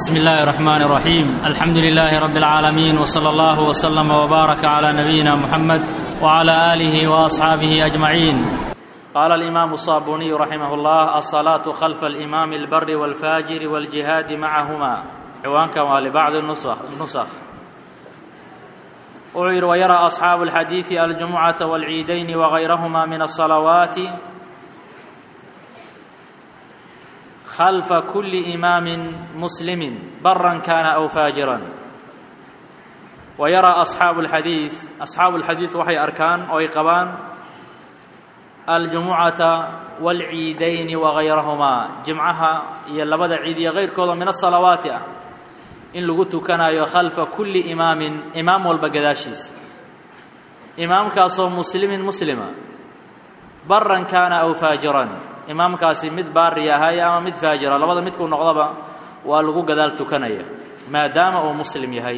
بسم الله الرحمن الرحيم الحمد لله رب العالمين وصلى الله وسلم وبارك على نبينا محمد وعلى اله واصحابه اجمعين قال الامام الصابوني رحمه الله الصلاه خلف الامام البر والفاجر والجهاد معهما ciwaankan waa libacdi nusakh wuxuu yidhi wayaraa asxaabu alxadiidi aljumucata walciidayni wagayrahuma min alsalawaati khalfa kuli imaamin muslimin baran kana aw faajiran wayaraa asxaabu alxadiid asxaabu alxadiid waxay arkaan oo ay qabaan aljumucata waalciidayni wagayrahumaa jimcaha iyo labada ciid iyo kayrkooda min asalawaati ah in lagu tukanayo khalfa kulli imaamin imaam walba gadaashiisa imaamkaasoo muslimin muslima baran kaana aw faajiran imaamkaasi mid baari ahay ama mid faajira labada midkuu noqdaba waa lagu gadaal tukanaya maadaama uu muslim yahay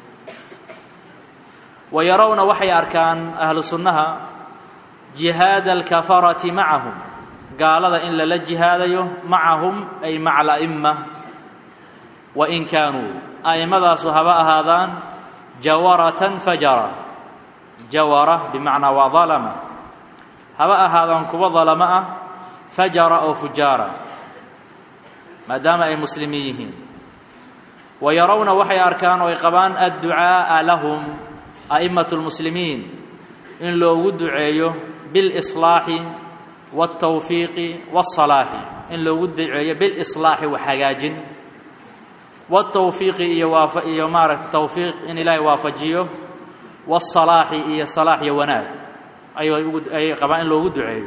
wa yarawna waxay arkaan ahlu sunnaha jihaada alkafarati macahum gaalada in lala jihaadayo macahum ay maca ala'imma wain kaanuu a'imadaasu haba ahaadaan jawaratan fajara jawara bimacnaa waa dalama haba ahaadaan kuwa dalamo ah fajara oo fujaara maadaama ay muslimiin yihiin wa yarawna waxay arkaan oo ay qabaan adducaa'a lahum a'immatu lmuslimiin in loogu duceeyo bilislaaxi waaltawfiiqi waasalaaxi in loogu duceeyo bilislaaxi wax hagaajin wاtawfiiqi iyo waafa iyo maaragta tawfiiq in ilaahay waafajiyo wالsalaaxi iyo salaax iyo wanaag ayay ugu ayay qabaan in loogu duceeyo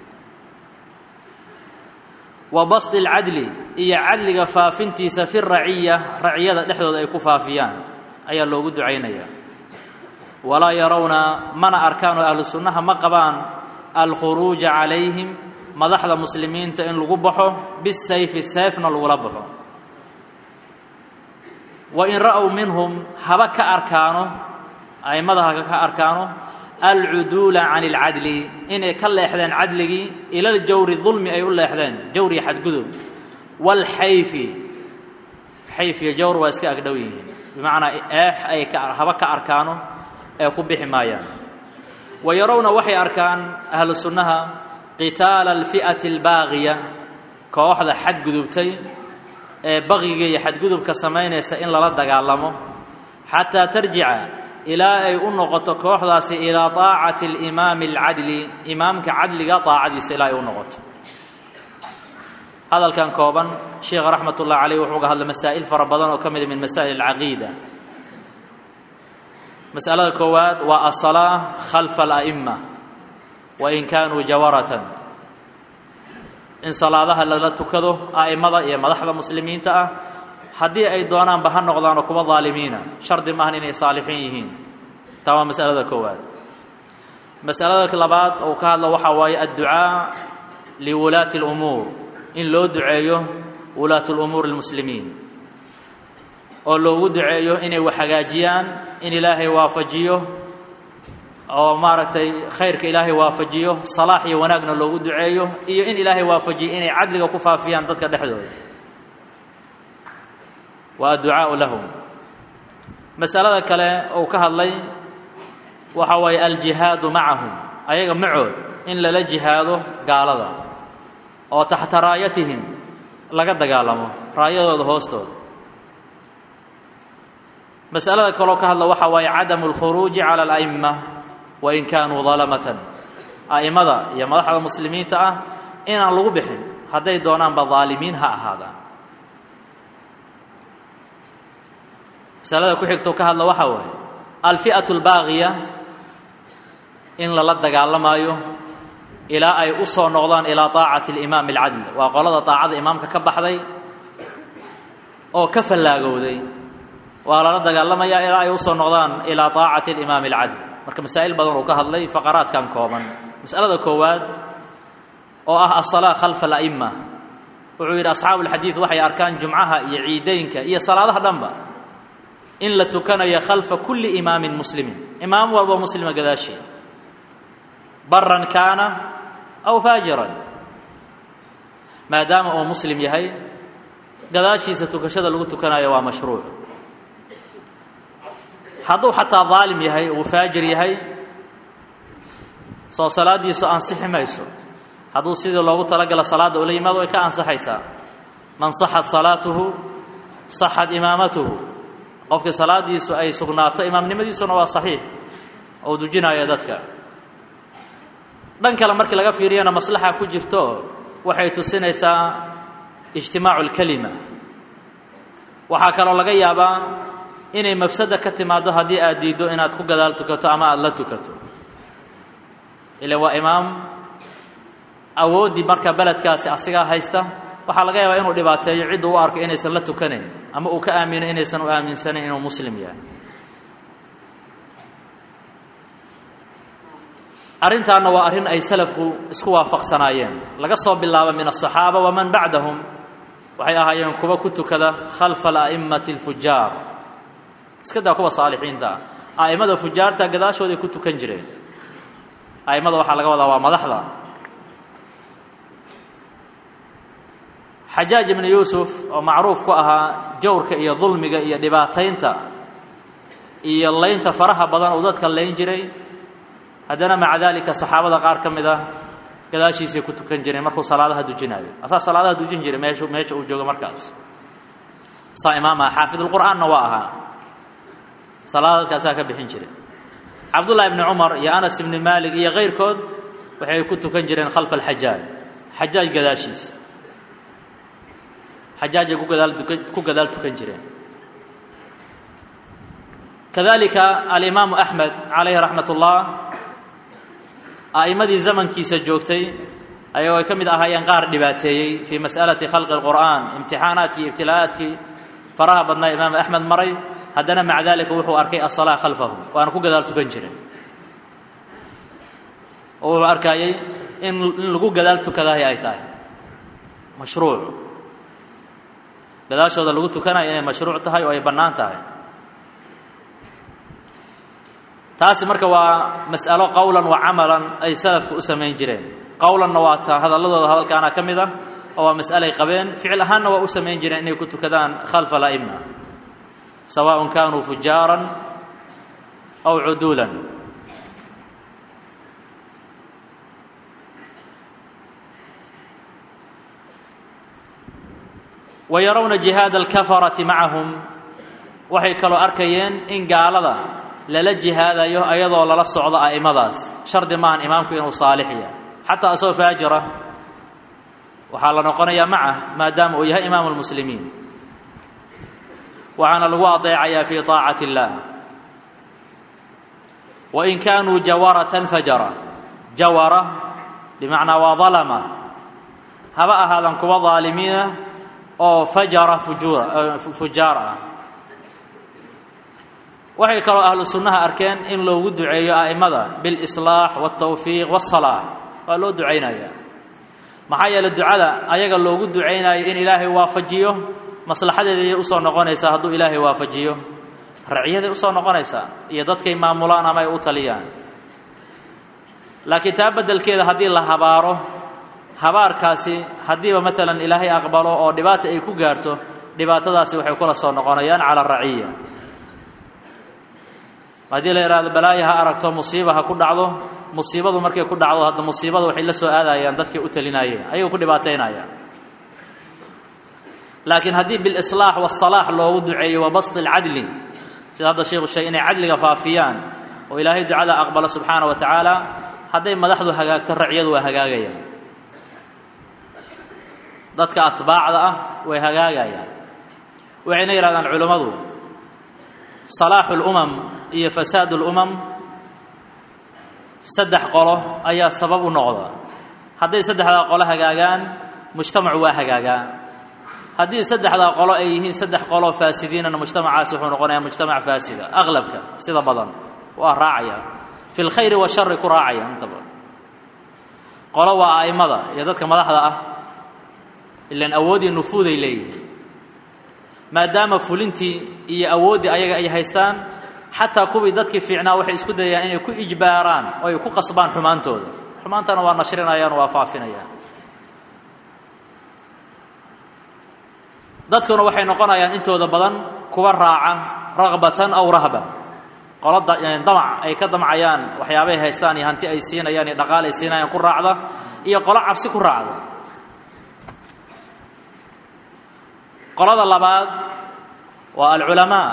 wa basdi اlcadli iyo cadliga faafintiisa fi raciya raciyada dhexdooda ay ku faafiyaan ayaa loogu ducaynaya walaa yarawna mana arkaan oo ahlu sunnaha ma qabaan alkhuruuja calayhim madaxda muslimiinta in lagu baxo bisayfi seefna lagula baxo wain ra'w minhum haba ka arkaano a'immada haba ka arkaano alcuduula can اlcadli inay ka leexdeen cadligii ila ljawri dulmi ay u leexdeen jawri xadgudub wاlxayfi xayf iyo jawr waa iska agdhow yihiin bimacnaa eex ay haba ka arkaano ee ku bixi maayaan wa yarawna waxay arkaan ahlu sunnaha qitaala alfi'ati اlbaagiya kooxda xadgudubtay ee baqiga iyo xadgudubka samaynaysa in lala dagaalamo xataa tarjica ilaa ay u noqoto kooxdaasi ilaa taacati alimaami alcadli imaamka cadliga taacadiisa ilaa ay u noqoto hadalkan kooban sheekha raxmat ullahi caleyh wuxuu ga hadlay masaa'il fara badan oo ka mida min masaa'il alcaqiida mas'alada koowaad waa asalaa khalfa ala'ima wain kaanuu jawaratan in salaadaha lala tukado a'immada iyo madaxda muslimiinta ah haddii ay doonaanba ha noqdaanoo kuwa daalimiina shardi maahan inay saalixiin yihiin taa waa masalada koowaad masalada labaad uu ka hadlo waxaa waaye adducaa liwulaati اlumuur in loo duceeyo wulaat lumuur اlmuslimiin oo loogu duceeyo inay wax hagaajiyaan in ilaahay waafajiyo oo maaragtay khayrka ilaahay waafajiyo salaax iyo wanaagna loogu duceeyo iyo in ilaahay waafajiyo inay cadliga ku faafiyaan dadka dhexdooda waa adducaau lahum masalada kale uu ka hadlay waxa waaye aljihaadu macahum ayaga macood in lala jihaado gaalada oo taxta raayatihim laga dagaalamo raayadooda hoostooda masalada kaloo ka hadla waxaa waaye cadamu اlkhuruuji cala ala'ima wain kaanuu dalamatan a'immada iyo madaxda muslimiinta ah inaan lagu bixin hadday doonaanba daalimiin ha ahaadaan masalada ku xigtoo ka hadla waxaa waaye alfi'atu albaaqiya in lala dagaalamaayo ilaa ay u soo noqdaan ilaa taacati alimaami alcadl waa qolada taacada imaamka ka baxday oo ka fallaagowday waa lala dagaalamayaa ilaa ay u soo noqdaan ilaa taacati alimaami alcadl marka masaa'il badan uu ka hadlay faqaraadkan kooban mas'alada koowaad oo ah asalaa khalfa ala'ima wuxuu yidhi asxaabu alxadiid waxay arkaan jumcaha iyo ciideynka iyo salaadaha dhanba in la tukanayo khalfa kulli imaamin muslimin imaam walbo muslima gadaashii baran kaana aw faajiran maadaama uu muslim yahay gadaashiisa tukashada lagu tukanayo waa mashruuc hadduu xataa daalim yahay uu faajir yahay soo salaaddiisu ansixi mayso hadduu sidii loogu talagalo salaadda ula yimaado way ka ansaxaysaa man saxat salaatuhu saxat imaamatuhu qofkii salaaddiisu ay sugnaato imaamnimadiisuna waa saxiix oo dujinaya dadka dhan kale markii laga fiiriyana maslaxa ku jirto waxay tusinaysaa ijtimaacu اlkelima waxaa kaloo laga yaabaa inay mafsada ka timaaddo haddii aad diiddo inaad ku gadaal tukato ama aada la tukato ila waa imaam awooddii marka beledkaasi asigaa haysta waxaa laga yaabaa inuu dhibaateeyo ciddu u arko inaysan la tukanayn ama uu ka aamino inaysan u aaminsanayn inuu muslim yahay arrintaanna waa arrin ay salafku isku waafaqsanaayeen laga soo bilaabo min aلصaxaaba waman bacdahum waxay ahaayeen kuwa ku tukada khalfa ala'immati اlfujaar iska daa kuwa saalixiinta ah a'immada fujaarta gadaashooday ku tukan jireen a'immada waxaa laga wadaa waa madaxda xajaaj ibnu yuusuf oo macruuf ku ahaa jawrka iyo dulmiga iyo dhibaataynta iyo laynta faraha badan uu dadka layn jiray haddana maca daalika saxaabada qaar ka mid ah gadaashiisay ku tukan jireen markuu salaadaha dujinaayo asaa salaadaha dujin jiray meeshu meesha uu joogo markaas saa imaam aha xaafidulqur'aanna waa ahaa salaadadkaasaa ka bixin jiray cabdullahi ibni cumar iyo anas ibni maalik iyo kayrkood waxay ku tukan jireen khalfa alxajaaj xajaaj gadaashiisa xajaajay ku gadaal tukan ku gadaal tukan jireen kadalika alimaamu axmed calayhi raxmat ullah a'immadii zamankiisa joogtay ayagoo ay ka mid ahaayeen qaar dhibaateeyey fii mas'alati khalqi اlqur'aan imtixaanaadkii ibtilaa'aadkii faraha badnaa imaam axmed maray haddana maca dalika wuxuu arkay asalaa khalfahu waana ku gadaal tukan jiray oo wuxuu arkaayey in in lagu gadaal tukadahay ay tahay mashruuc gadaashooda lagu tukanayo inay mashruuc tahay oo ay bannaan tahay taasi marka waa mas'alo qowlan wa camalan ay salafku u samayn jireen qowlanna waa ta hadalladooda hadalkaana ka mid ah oo waa mas'alay qabeen ficil ahaanna waa u samayn jireen inay ku tukadaan khalfa ala'ima sawaaء kanuu fujaaran aw cuduulan wa yarawna jihaada alkafarati macahum waxay kaloo arkayeen in gaalada lala jihaadayo ayadoo lala socdo a'immadaas shardi maahan imaamku inuu saalix yahay xataa asagoo faajira waxaa la noqonayaa macah maadaama uu yahay imaamu lmuslimiin waxaana lagu adeecayaa fii طaacati اllah wain kaanuu jawaratan fajara jawara bimacnaa waa dalama haba ahaadan kuwa daalimiina oo fajara fujuura fujaar ah waxay kaloo ahlu sunnaha arkeen in loogu duceeyo a'immada bilislaax wاltawfiiq wاsalaax waa loo ducaynaya maxaa yeeley ducada ayaga loogu ducaynayo in ilaahay waafajiyo maslaxadeeday usoo noqonaysaa hadduu ilaahay waafajiyo racyaday usoo noqonaysaa iyo dadkay maamulaan ama ay u taliyaan laakiin taa beddelkeeda haddii la habaaro habaarkaasi haddiiba maalan ilaahay aqbalo oo dhibaata ay ku gaarto dhibaatadaasi waxay kula soo noqonayaan cala araciya haddii la idhaahdo balaayo ha aragto musiiba ha ku dhacdo musiibadu markay ku dhacdo hadda musiibada waxay la soo aadayaan dadkay u talinayeen ayagoo ku dhibaataynaya laakiin haddii bilislaax wasalaax loogu duceeyo wa basti alcadli sida hadda sheikhu sheegay inay cadliga faafiyaan oo ilaahay ducada aqbalo subxaana wa tacaala hadday madaxdu hagaagto racyadu waa hagaagayaan dadka atbaacda ah way hagaagayaan waxayna yidhahdaan culimmadu salaaxu lumam iyo fasaadu lumam saddex qolo ayaa sabab u noqda hadday saddexdaa qolo hagaagaan mujtamacu waa hagaagaa haddii saddexdaa qolo ay yihiin saddex qoloo faasidiinana mujtamacaasi wuxuu noqonayaa mujtamac faasida aqlabka sida badan waa raacaya fi lkhayri washari ku raacaya inta badan qolo waa a'immada iyo dadka madaxda ah ilaan awood iyo nufuuday leeyihiin maadaama fulintii iyo awooddii ayaga ay haystaan xataa kuwii dadkii fiicnaa waxay isku dayayaan inay ku ijbaaraan oo ay ku qasbaan xumaantooda xumaantana waa nashrinayaan waa faafinayaan dadkuna waxay noqonayaan intooda badan kuwa raaca ragbatan aw rahba qolo damac ay ka damcayaan waxyaabay haystaan iyo hanti ay siinayaan iyo dhaqaal ay siinayaan ku raacda iyo qolo cabsi ku raacda qolada labaad waa alculamaa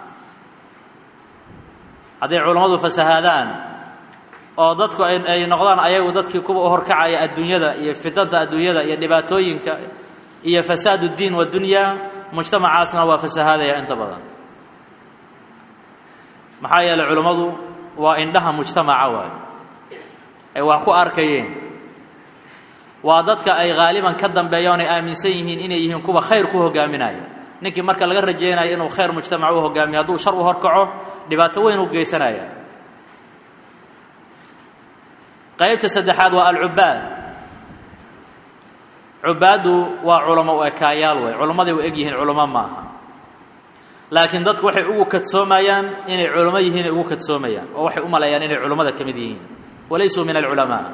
hadday culammadu fasahaadaan oo dadku ay noqdaan ayagu dadkii kuwa u horkacaya adduunyada iyo fidada adduunyada iyo dhibaatooyinka iyo fasaad اddiin waddunyaa mujtamacaasna waa fasahaadaya inta badan maxaa yeeley culummadu waa indhaha mujtamaca waay ay wax ku arkayeen waa dadka ay haaliban ka dambeeyaan ay aaminsan yihiin inay yihiin kuwa khayr ku hogaaminaya ninkii marka laga rajaynayo inuu khayr mujtamac u hogaamiyo hadduu shar u horkaco dhibaato weyn u geysanaya qaybta saddexaad waa alcubaad cubaaddu waa culamo u ekaayaal wey culammaday u eg yihiin culamo maaha laakiin dadku waxay ugu kadsoomayaan inay culamo yihiin ay ugu kadsoomayaan oo waxay u maleeyaan inay culammada ka mid yihiin walaysuu min alculamaa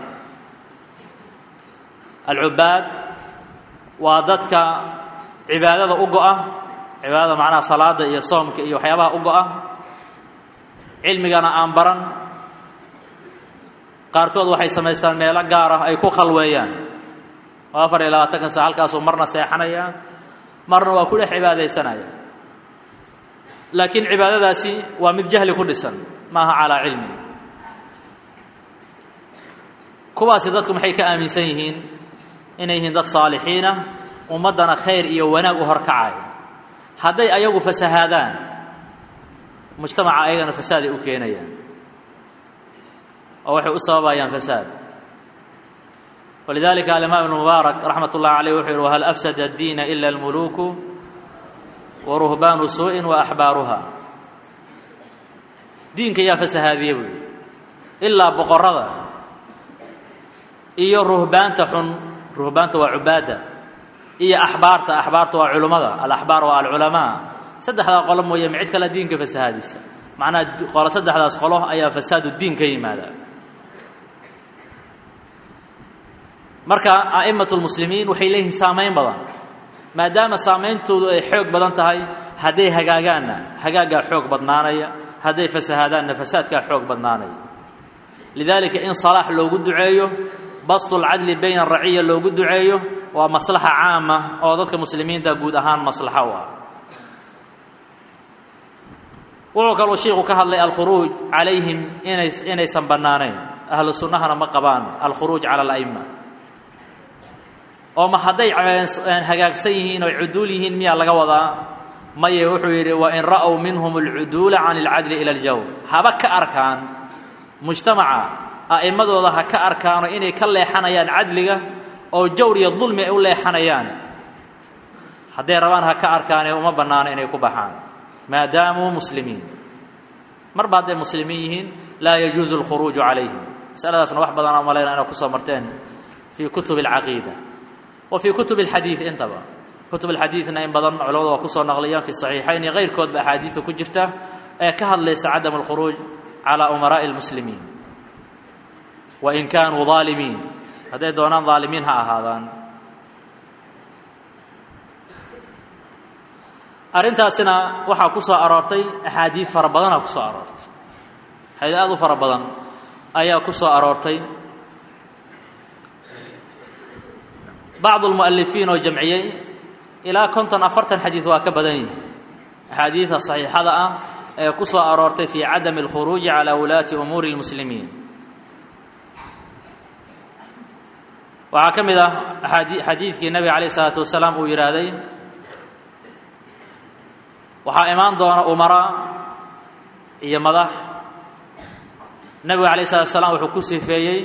alcubaad waa dadka cibaadada u go-a cibaadada macnaha salaada iyo soomka iyo waxyaabaha u go-a cilmigana aan baran qaarkood waxay samaystaan meelo gaar ah ay ku khalweeyaan oo afar iyo labaatanka sa halkaasuu marna seexanaya marna waa ku dhex cibaadaysanaya laakiin cibaadadaasi waa mid jahli ku dhisan maaha calaa cilmi kuwaasi dadku maxay ka aaminsan yihiin inay yihiin dad saalixiinah ummaddana khayr iyo wanaag u horkacaya hadday ayagu fasahaadaan mujtamaca ayagana fasaaday u keenayaan oo waxay u sababayaan fasaad walidalika alimaam ibn mubaarak raxmat ullahi caleyh wuxuu yihi wahal afsada addiina ila almuluuku wa ruhbaanu suu'in wa axbaaruha diinka yaa fasahaadiye buy ilaa boqorada iyo ruhbaanta xun ruhbaanta waa cubaadda iyo axbaarta axbaarta waa culummada alaxbaar waa alculamaa saddexdaa qolo mooye ma cid kale diinka fasahaadisa macnaha qolo saddexdaas qolo ayaa fasaadu diin ka yimaada marka a'imatu lmuslimiin waxay leeyihiin saamayn badan maadaama saameyntoodu ay xoog badan tahay hadday hagaagaanna hagaaggaa xoog badnaanaya hadday fasahaadaanna fasaadkaa xoog badnaanaya lidaalika in salaax loogu duceeyo bastulcadli bayna araciya loogu duceeyo waa maslaxa caama oo dadka muslimiinta guud ahaan maslaxo u ah wuxuu kaluu shiiku ka hadlay alkhuruuj calayhim inay inaysan bannaanayn ahlu sunnahana ma qabaan alkhuruuj cala ala'ima oo ma hadday hagaagsan yihiin oo cuduul yihiin miyaa laga wadaa maye wuxuu yidhi wain ra'w minhum alcuduula can alcadli ila aljawr haba ka arkaan mujtamaca a'immadooda ha ka arkaano inay ka leexanayaan cadliga oo jawr iyo dulmi ay u leexanayaan hadday rabaan ha ka arkaane uma bannaano inay ku baxaan maadaamuu muslimiin marba hadday muslimiin yihiin laa yajuusu alkhuruuju calayhim masaladaasna wax badanaa malayna inay kusoo marteen fii kutubi alcaqiida wa fii kutubi alxadiid intaba kutub alxadiidna in badan culamadu waa kusoo naqliyaan fi saxiixayn iyo kayrkoodba axaadiidta ku jirta ee ka hadlaysa cadam alkhuruuj calaa umaraa'i almuslimiin wain kaanuu daalimiin hadday doonaan daalimiin ha ahaadaan arrintaasina waxaa ku soo aroortay axaadiid fara badanaa ku soo aroortay xadiid aad u fara badan ayaa ku soo aroortay bacdu almu'alifiin oo jamciyey ilaa konton afartan xadiid waa ka badan yihi axaadiida saxiixada ah ee ku soo aroortay fii cadami alkhuruuji calaa wulaati umuuri اlmuslimiin waxaa ka mid ah xadiidkii nebiga calayh isalaatu wasalaam uu yidhaahday waxaa imaan doona umara iyo madax nebiga calayh isalatu wasalaam wuxuu ku sifeeyey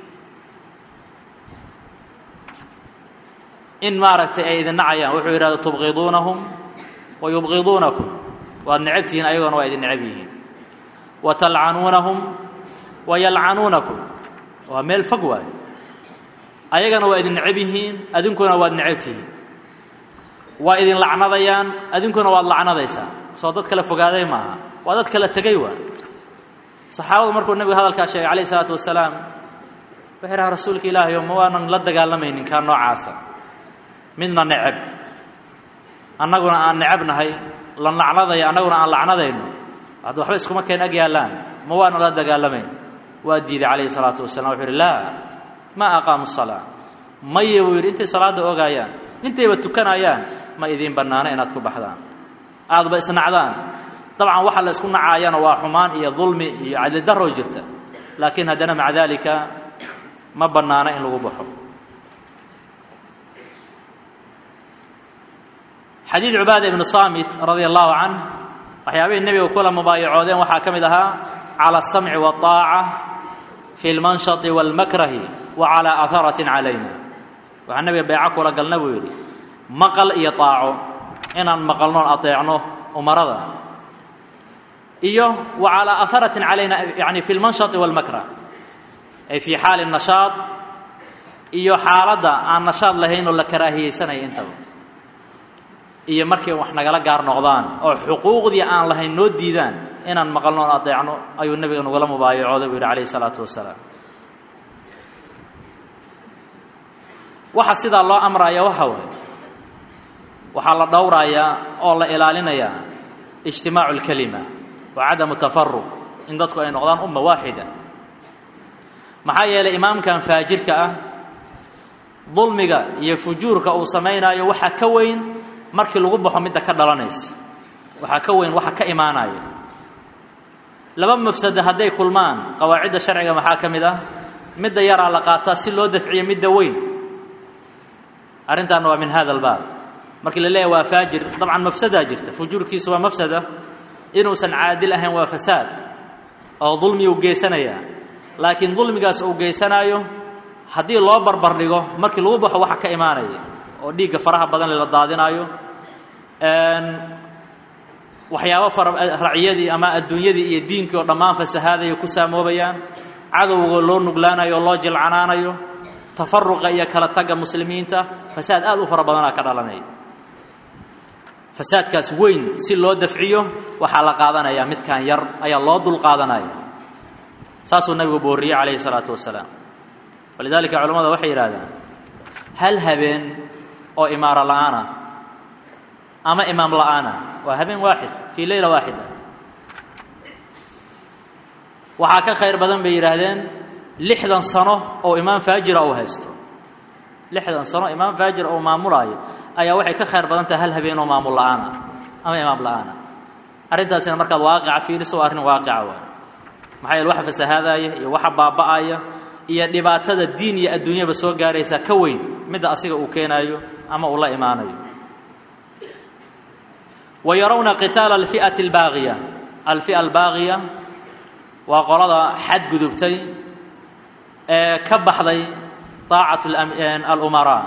in maaragtay ay idin nacayaan wuxuu yidhahda tubqiduunahum wa yubqiduunakum waad necab tihiin ayagoona waa idin necab yihiin wa talcanuunahum wa yalcanuunakum waa meel fog waayo ayagana waa idin necab yihiin adinkuna waad necab tihiin waa idin lacnadayaan adinkuna waad lacnadaysaa soo dad kale fogaaday maaha waa dad kala tegay waa saxaabadu markuu nebigu hadalkaa sheegay calayh isalaatu wasalaam wuxuu idhaha rasuulka ilaahay o ma waanan la dagaalamaynin kaa noocaasa midna necab annaguna aan necabnahay la lacnadayo annaguna aan lacnadayno hadda waxba iskuma keen ag yaallaan ma waana la dagaalamayn waa diiday calayhi salaatu wasalam wuxuu yidhi laa maa aqaamu salaa maya buu yidhi intay salaadda ogaayaan intayba tukanayaan ma idiin bannaano inaad ku baxdaan aadba isnacdaan dabcan waxa la isku nacaayana waa xumaan iyo dulmi iyo cadlidaroo jirta laakiin haddana maca daalika ma bannaano in lagu baxo xadiid cubaada ibnu saamit radia allahu canh waxyaabihii nebiga kula mubaayacoodeen waxaa ka mid ahaa cala asamci waaaca fi lmanshati wاlmakrahi wa calaa aharatin calayna waxaa nebiga beeco kula galna buu yidhi maqal iyo aaco inaan maqalnoon adeecno umarada iyo wa calaa aharatin calayna yani fi lmanshati wاlmakrah ay fii xaali nashaad iyo xaaladda aan nashaad lahayn oo la karaahiyeysanaya intaba iyo markay wax nagala gaar noqdaan oo xuquuqdii aan lahayn noo diidaan inaan maqalnoon adeecno ayuu nebiga nagula mubaayacooday buu yidhi calayhi salaatu wasalaam waxa sidaa loo amraya waxa waay waxaa la dhowrayaa oo la ilaalinayaa ijtimaacu اlkelima wa cadamu tafaruq in dadku ay noqdaan umma waaxida maxaa yeelay imaamkan faajirka ah dulmiga iyo fujuurka uu samaynaayo waxaa ka weyn markii lagu baxo midda ka dhalanaysa waxaa ka weyn waxa ka imaanaya laba mafsado hadday kulmaan qawaacidda sharciga maxaa ka mid ah midda yaraa la qaataa si loo dafciyo midda weyn arrintaana waa min hada albaab markii la leeyahy waa faajir dabcan mafsadaa jirta fujuurkiisu waa mafsada inuusan caadil ahayn waa fasaad oo dulmiyuu geysanayaa laakiin dulmigaas uu geysanaayo haddii loo barbar dhigo markii lagu baxo waxa ka imaanaya oo dhiigga faraha badan la daadinaayo waxyaabo fara raciyadii ama adduunyadii iyo diinkii oo dhammaan fasahaadaya ku saamoobayaan cadowga loo nuglaanayo oo loo jilcanaanayo tafaruqa iyo kala tagga muslimiinta fasaad aad u fara badanaa ka dhalanaya fasaadkaas weyn si loo dafciyo waxaa la qaadanayaa midkan yar ayaa loo dul qaadanaya saasuu nabigu booriyey calayhi salaatu wasalaam walidaalika culamada waxay yidhahdaan hal habeen oo imaaro la'aanah ama imaam la'aanah waa habeen waaxid fii leyla waaxida waxaa ka khayr badan bay yidhaahdeen lixdan sano oo imaam faajira uu haysto lixdan sano imaam faajir oo maamulaayo ayaa waxay ka khayr badan tahay hal habeen oo maamul la'aana ama imaam la'aana arrintaasina markaad waaqica fiiriso waa arrin waaqica waay maxaa yeele waxa fasahaadaya iyo waxa baaba'aya iyo dhibaatada diin iyo adduunyaba soo gaaraysa ka weyn midda asiga uu keenaayo ama uu la imaanayo wa yarawna qitaala alfi'ati albaaqiya alfi'a albaaqiya waa qolada xadgudubtay ee ka baxday طaacat alumaraa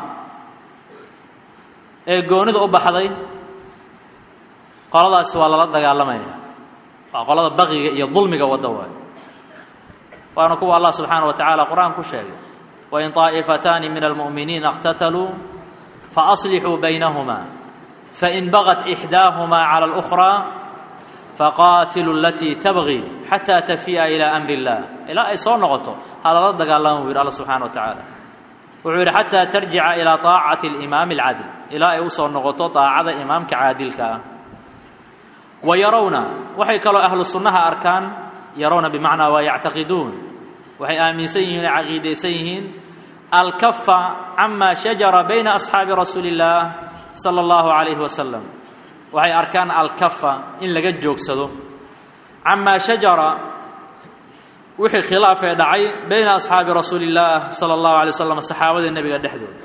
ee goonida u baxday qoladaasi waa lala dagaalamaya waa qolada baqiga iyo dulmiga wadda waay waana kuwa allah subxaanaه wa tacaala qur'aan ku sheegay wain طaa'ifataani min almu'miniina اqtataluu faaصlixuu baynahuma fain bagat إxdaaهuma calى الأkhrى faqaatiluu alatii tabغi xataa tafi'a ilى amri اllah ilaa ay soo noqoto ha lala dagaalama buu yidhi alla subxana wa tacaala wuxuu yidhi xataa tarjica ilaa طaacati اlimaami اlcadl ilaa ay u soo noqoto طaacada imaamka caadilka ah wa yarawna waxay kaloo ahlu sunnaha arkaan yarawna bimacnaa waa yactaqiduun waxay aaminsan yihiin o caqiidaysan yihiin alkafa cama shajara bayna asxaabi rasuuli اllaah salى اllahu عalayhi wasalam waxay arkaan alkafa in laga joogsado camaa shajara wixii khilaafee dhacay bayna asxaabi rasuuli اllaah salى اllahu alay waslam saxaabada nebiga dhexdooda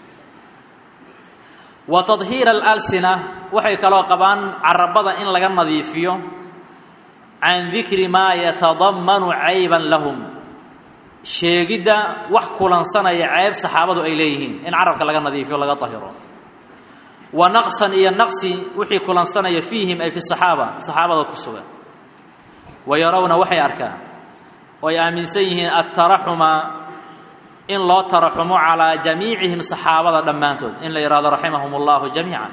wa tadhiira alalsina waxay kaloo qabaan carabada in laga nadiifiyo can dikri maa yatadammanu cayban lahum sheegidda wax kulansanaya ceeb saxaabadu ay leeyihiin in carabka laga nadiifiyo laga tahiro wa naqsan iyo naqsi wixii kulansanaya fiihim ay fi saxaaba saxaabada ku sugan wa yarawna waxay arkaan oo ay aaminsan yihiin altaraxuma in loo taraxumo calaa jamiicihim saxaabada dhammaantood in la yidhahdo raximahum اllahu jamiica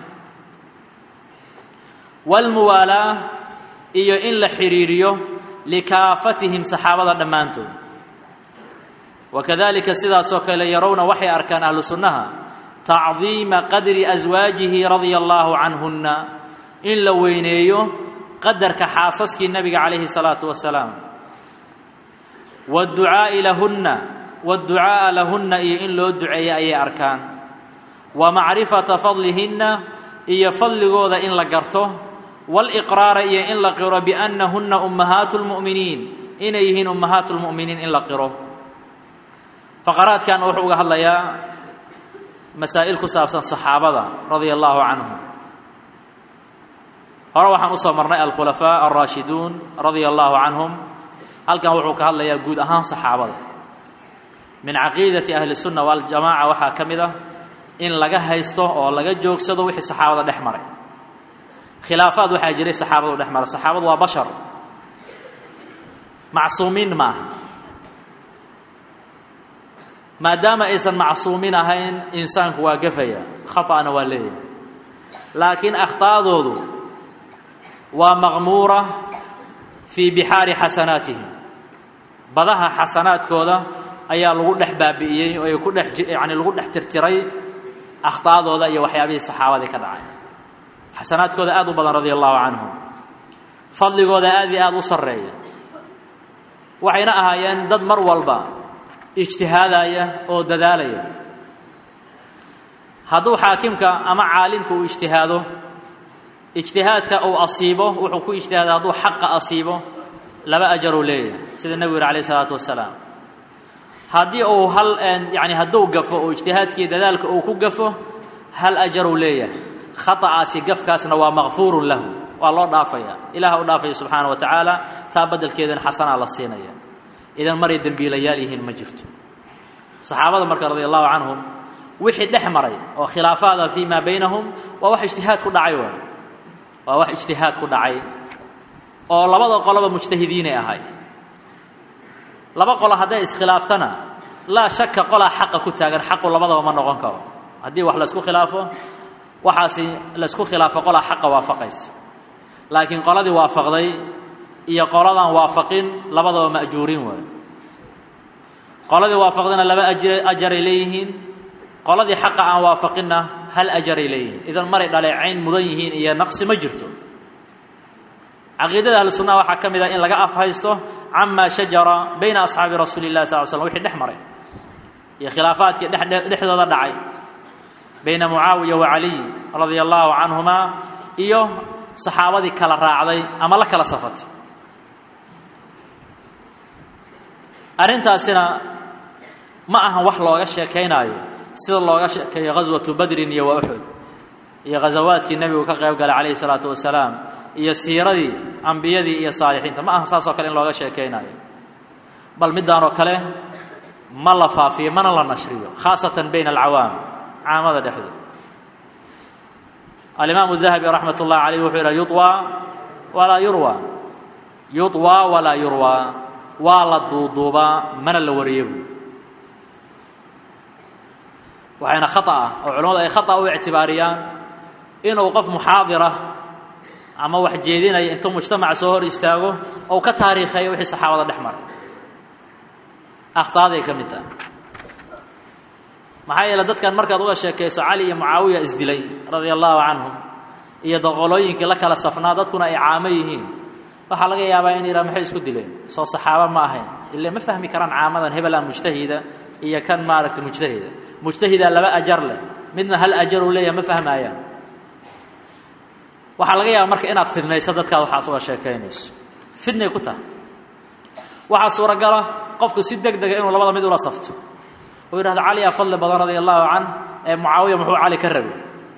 wاlmuwaalaa iyo in la xidhiiriyo likaafatihim saxaabada dhammaantood wakadalika sidaasoo kale yarawna waxay arkaan ahlu sunnaha tacdiima qadri aswaajihi radia allaahu canhunna in la weyneeyo qadarka xaasaskii nebiga calayhi salaatu wasalaam waadducaa'i lahunna waadducaa'a lahunna iyo in loo duceeyo ayay arkaan wa macrifata fadlihinna iyo fadligooda in la garto waaliqraara iyo in la qiro biannahunna ummahaatu lmu'miniin inay yihiin ummahaatu lmu'miniin in la qiro faqaraadkan wuxuu uga hadlayaa masaa'il ku saabsan saxaabada radia allaahu canhum hore waxaan usoo marnay alkhulafaa alraashiduun radia allaahu canhum halkan wuxuu ka hadlayaa guud ahaan saxaabada min caqiidati ahli sunna waljamaaca waxaa ka mid ah in laga haysto oo laga joogsado wixii saxaabada dhex maray khilaafaad waxaa jiray saxaabadu dhex maray saxaabadu waa bashar macsuumiin ma aha maadaama aysan macsuumin ahayn insaanku waa gafaya khaطa'na waa leeyahay laakiin akhطa'doodu waa maqmuura fii bixaari xasanaatihim badaha xasanaadkooda ayaa lagu dhex baabi'iyey oo ay ku dhex yani lagu dhex tirtiray akhta'dooda iyo waxyaabihii saxaabadii ka dhacay xasanaadkooda aad u badan radia allahu canhum fadligooda aad iyo aad u sarreeya waxayna ahaayeen dad mar walba ijtihaadaya oo dadaalaya hadduu xaakimka ama caalimka uu ijtihaado ijtihaadka uu asiibo wuxuu ku ijtihaada hadduu xaqa asiibo laba ajaruu leeyahay sida nebigu yihi alayh isalaatu wasalaam haddii uu hal yani hadduu gafo oo ijtihaadkii dadaalka uu ku gafo hal ajaruu leeyahay khaطa'aasi gafkaasna waa makfuurun lahu waa loo dhaafaya ilaah u dhaafaya subxaana wa tacaala taa beddelkeedana xasanaa la siinaya idan maray dembiilayaal yihiin ma jirto saxaabada marka radia allahu canhum wixii dhex maray oo khilaafaada fii maa baynahum waa wax ijtihaad ku dhacay waay waa wax ijtihaad ku dhacay oo labada qoloba mujtahidiinay ahay laba qolo hadday iskhilaaftana laa shaka qolaa xaqa ku taagan xaqu labadaba ma noqon karo haddii wax laysku khilaafo waxaasi laysku khilaafo qolaa xaqa waafaqaysa laakiin qoladii waafaqday iyo qoladaan waafaqin labadaba ma'juuriin waayo qoladii waafaqdayna laba ajaray leeyihiin qoladii xaqa aan waafaqinna hal ajaray leeyihiin idan maray dhaleecayn mudan yihiin iyo naqsi ma jirto caqiidada ahlu sunnaha waxaa ka mid ah in laga afhaysto camaa shajara bayna asxaabi rasuuli llahi sal l slm wixii dhex maray iyo khilaafaadkii dhexdooda dhacay bayna mucaawiya wa caliy radia allaahu canhumaa iyo saxaabadii kala raacday ama la kala safatay arrintaasina ma ahan wax looga sheekaynaayo sida looga sheekeeyo ghaswatu badrin iyo wa uxud iyo ghasawaadkii nebigu ka qayb galay calayhi salaatu wasalaam iyo siiradii ambiyadii iyo saalixiinta ma ahan saas oo kale in looga sheekaynaayo bal middaanoo kale ma la faafiyo mana la nashriyo khaasatan bayna alcawaam caamada dhexdood alimaamu dahabi raxmat ullahi calayh wuxuu yidhaha yuطwaa walaa yurwaa yuطwaa walaa yurwaa waa la duuduubaa mana la wariyo buu waxayna khata ah oo culamadu ay khata u ictibaariyaan inuu qof muxaadira ama wax jeedinaya intuu mujtamac soo hor istaago ou ka taariikheeyo wixii saxaabada dhex maray akhtaaday ka mid tahay maxaa yeele dadkan markaad uga sheekayso cali iyo mucaawiya isdilay radia allaahu canhum iyo doqolooyinkii la kala safnaa dadkuna ay caamo yihiin waxaa laga yaabaa in yidhaha maxay isku dileen soo saxaabo ma ahayn ile ma fahmi karaan caamadan hebelaan mujtahida iyo kan maaragta mujtahida mujtahidaa laba ajar leh midna hal ajaruu leeyahay ma fahmaayaan waxaa laga yaaba marka inaad fidnayso dadkaad waxaas uga sheekaynayso fidnay ku tahay waxaa suuragala qofku si deg dega inuu labada mid ula safto uu yidhahdo caliyaa fadli badan radia allahu canh ee mucaawiya muxuu cali ka rabay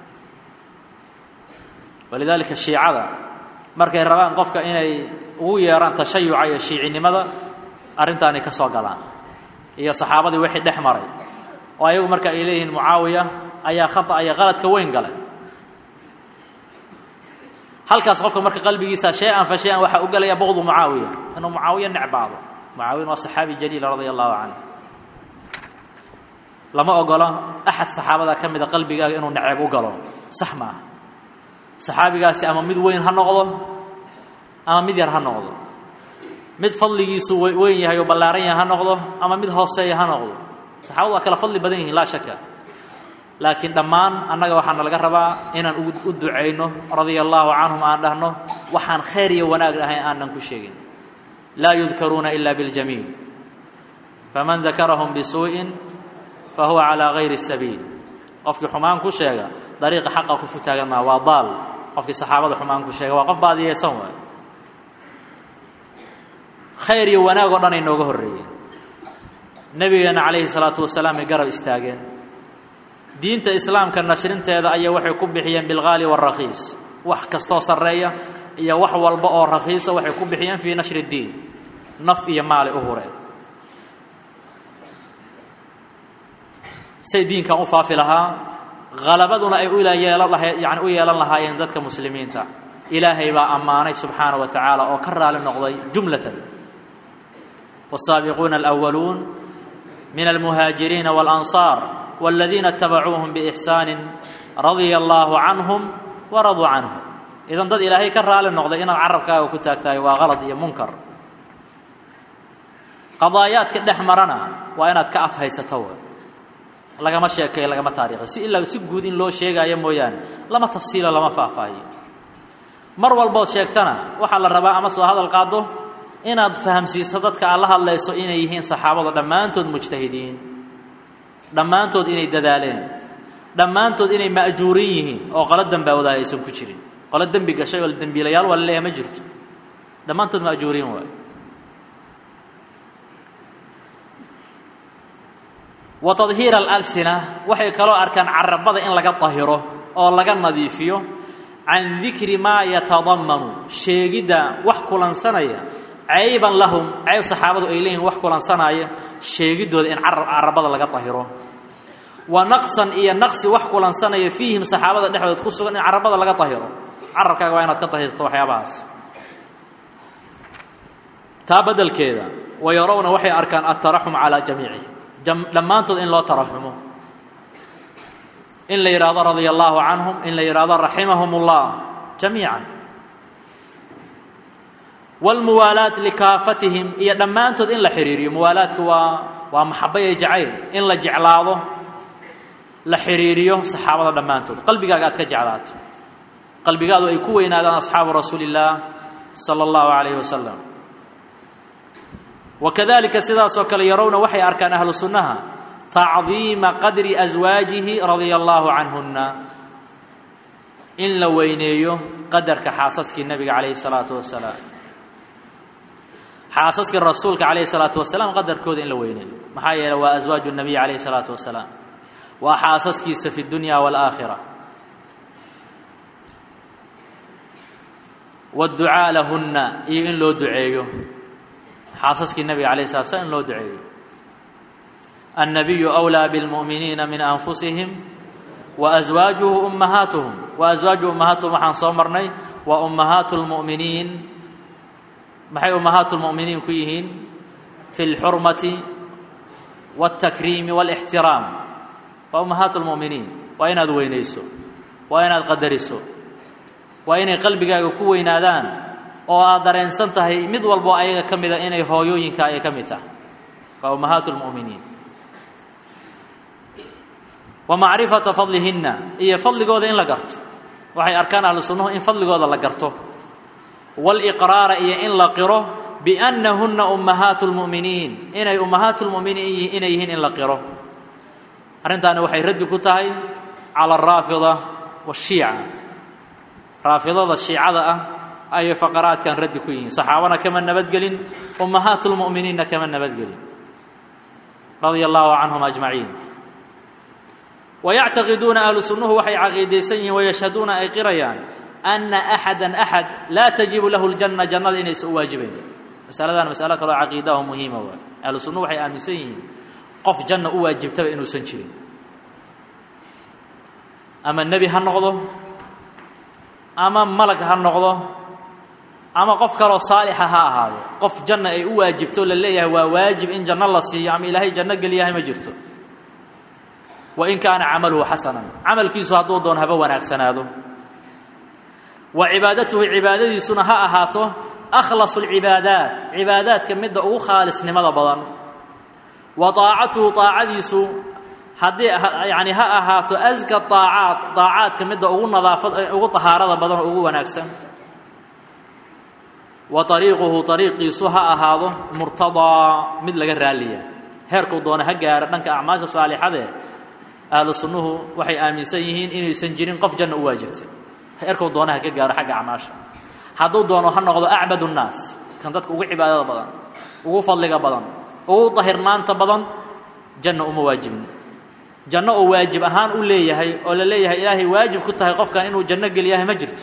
walidaalika shiicada markay rabaan qofka inay ugu yeeraan tashayuca iyo shiicinimada arrintaanay ka soo galaan iyo saxaabadii wixii dhex maray oo ayagu marka ay leeyihiin mucaawiya ayaa khata iyo qaladka weyn galay halkaas qofka marka qalbigiisa shay-an fa shay-an waxaa u gelaya bowdu mucaawiya inuu mucaawiya necbaado mucaawiyan waa saxaabi jaliila radia allahu canhu lama ogola axad saxaabada ka mida qalbigaaga inuu neceb u galo sax ma aha saxaabigaasi ama mid weyn ha noqdo ama mid yar ha noqdo mid fadligiisu weyn yahay oo ballaaran yahay ha noqdo ama mid hooseeya ha noqdo saxaabadu waa kala fadli badan yihiin laa shaka laakiin dhammaan annaga waxaana laga rabaa inaan u ducayno radia allaahu canhum aan dhahno waxaan khayr iyo wanaag ahayn aanan ku sheegin laa yudkaruuna ila biاljamiil faman dakarahum bisuuءin fahuwa calىa gayri الsabiil qofkii xumaan ku sheega dariiqa xaqa ku futaagan maa waa daal qofkii saxaabada xumaan ku sheega waa qof baadiyeysan waay khayr iyo wanaag oo dhan ay nooga horreeyeen nebigeena calayhi salaatu wasalaam ay garab istaageen diinta islaamka nashrinteeda ayay waxay ku bixiyeen bilgaali wاrakiis wax kastoo sarreeya iyo wax walba oo rakiisa waxay ku bixiyeen fii nashri اddiin naf iyo maali u hureen say diinkan u faafi lahaa halabaduna ay uyeelan laha yani u yeelan lahaayeen dadka muslimiinta ilaahay baa ammaanay subxaana wa tacaala oo ka raali noqday jumlatan wالsaabiquuna alأwaluun min almuhaajiriina wاlanصaar wاladiina اtabacuuhum bإxsaani radia allaahu canhum waraduu canhum idan dad ilaahay ka raali noqday inaad carabkaaga ku taagtahay waa qalad iyo munkar qadaayaadka dhex marana waa inaad ka afhaysato lagama sheekeeyo lagama taariikho si ilaa si guud in loo sheegaayo mooyaane lama tafsiilo lama faahfaahiyo mar walbood sheegtana waxaa la rabaa ama soo hadal qaado inaad fahamsiiso dadka aad la hadlayso inay yihiin saxaabadu dhammaantood mujtahidiin dhammaantood inay dadaaleen dhammaantood inay ma'juurin yihiin oo qolo dambaawadaha aysan ku jirin qolo dembi gashay oo dembiilayaal waa laleeyahay ma jirto dhammaantood ma'juuriin waay wa tadhiir alalsina waxay kaloo arkaan carabada in laga dahiro oo laga nadiifiyo can dikri maa yatadammanu sheegidda wax kulansanaya cayban lahum cayb saxaabadu ay leeyihin wax kulansanaya sheegiddooda in carabada laga dahiro wa naqsan iyo naqsi wax kulansanaya fiihim saxaabada dhexdood ku sugan in carabada laga dahiro carabkaaga waa inaad ka dahirto waxyaabahaas taa beddelkeeda wa yarawna waxay arkaan altaraxum calaa jamiici dhammaantood in loo taraxumo in la yidhaahdo radia allaahu canhum in la yidhaahdo raximahum ullah jamiican wاlmuwaalaat likaafatihim iyo dhammaantood in la xidhiiriyo muwaalaadku waa waa maxaba iyo jacayl in la jeclaado la xidhiiriyo saxaabada dhammaantood qalbigaaga aad ka jeclaato qalbigaadu ay ku weynaadaan asxaabu rasuuli اllaah salى اllahu عalayh wasalam wakadalika sidaasoo kale yarowna waxay arkaan ahlu sunnaha tacdiima qadri aswaajihi radia allaahu canhunna in la weyneeyo qadarka xaasaskii nebiga calayhi salaatu wasalaam xaasaskii rasuulka calayhi salaatu wasalaam qadarkooda in la weyneeyo maxaa yeeley waa aswaaju nabiy calayhi salaatu wasalaam waa xaasaskiisa fi dunya waalaakhira waadducaa lahunna iyo in loo duceeyo xaasaskii nebiga alayh slat slam in loo duceeyo annabiyu أwlىa bاlmu'miniina min anfusihim waaswaajuhu ummahaatuhum waaswaaju ummahaatuhum waxaan soo marnay waa ummahaatu اlmu'miniin maxay ummahaatu اlmu'miniin ku yihiin fi اlxurmati wاltakriimi wاlاxtiraam waa ummahaatu اlmu'miniin waa inaad weynayso waa inaad qadariso waa inay qalbigaaga ku weynaadaan oo aad dareensan tahay mid walboo ayaga ka mida inay hooyooyinka ay ka mid tahay waa ummahaatu اlmu'miniin wa macrifata fadlihinna iyo fadligooda in la garto waxay arkaan ahlu sunnuhu in fadligooda la garto wاlإqraara iyo in la qiro biأnnahuna ummahaatu اlmu'miniin inay ummahaatu اlmu'miniin inay yihiin in la qiro arrintaani waxay raddi ku tahay calى الraafida wالshiica raafidada shiicada ah ayay faqaraadkan raddi ku yihiin saxaabana kama nabadgelin ummahaatu lmu'miniinna kama nabadgelin radia allaahu canhum ajmaciin wayactaqiduuna ahlu sunnuhu waxay caqiidaysan yihiin wayashhaduuna ay qirayaan anna axada axad laa tajibu lahu ljanna jannada inaysan u waajibayn masaladan masalo kaloo caqiidaho muhiima waay ahlu sunnuhu waxay aaminsan yihiin qof janna u waajibtaba inuusan jirin ama nebi ha noqdo ama malag ha noqdo ama qof kaloo saalixa ha ahaado qof janna ay u waajibto la leeyahay waa waajib in janno la siiyo ama ilaahay janno geliyahay ma jirto wain kaana camaluhu xasanan camalkiisu hadduu doon haba wanaagsanaado wa cibaadatuhu cibaadadiisuna ha ahaato akhlasu lcibaadaat cibaadaadka midda ugu khaalisnimada badan wa taacatuhu taacadiisu haddii yani ha ahaato aska aacaad aacaadka midda ugu nadaafad ugu tahaarada badan oo ugu wanaagsan wa ariiquhu ariiqiisu ha ahaado murtadaa mid laga raaliya heerkuu doona ha gaaro dhanka acmaasha saalixadee ahlu sunnuhu waxay aaminsan yihiin inaysan jirin qof janna u waajibtay heerkuu doona ha ka gaaro xagga acmaasha hadduu doono ha noqdo acbad nnaas kan dadka ugu cibaadada badan ugu fadliga badan ugu dahirnaanta badan janna uma waajibin janno oo waajib ahaan u leeyahay oo la leeyahay ilaahay waajib ku tahay qofkan inuu janno geliyahay ma jirto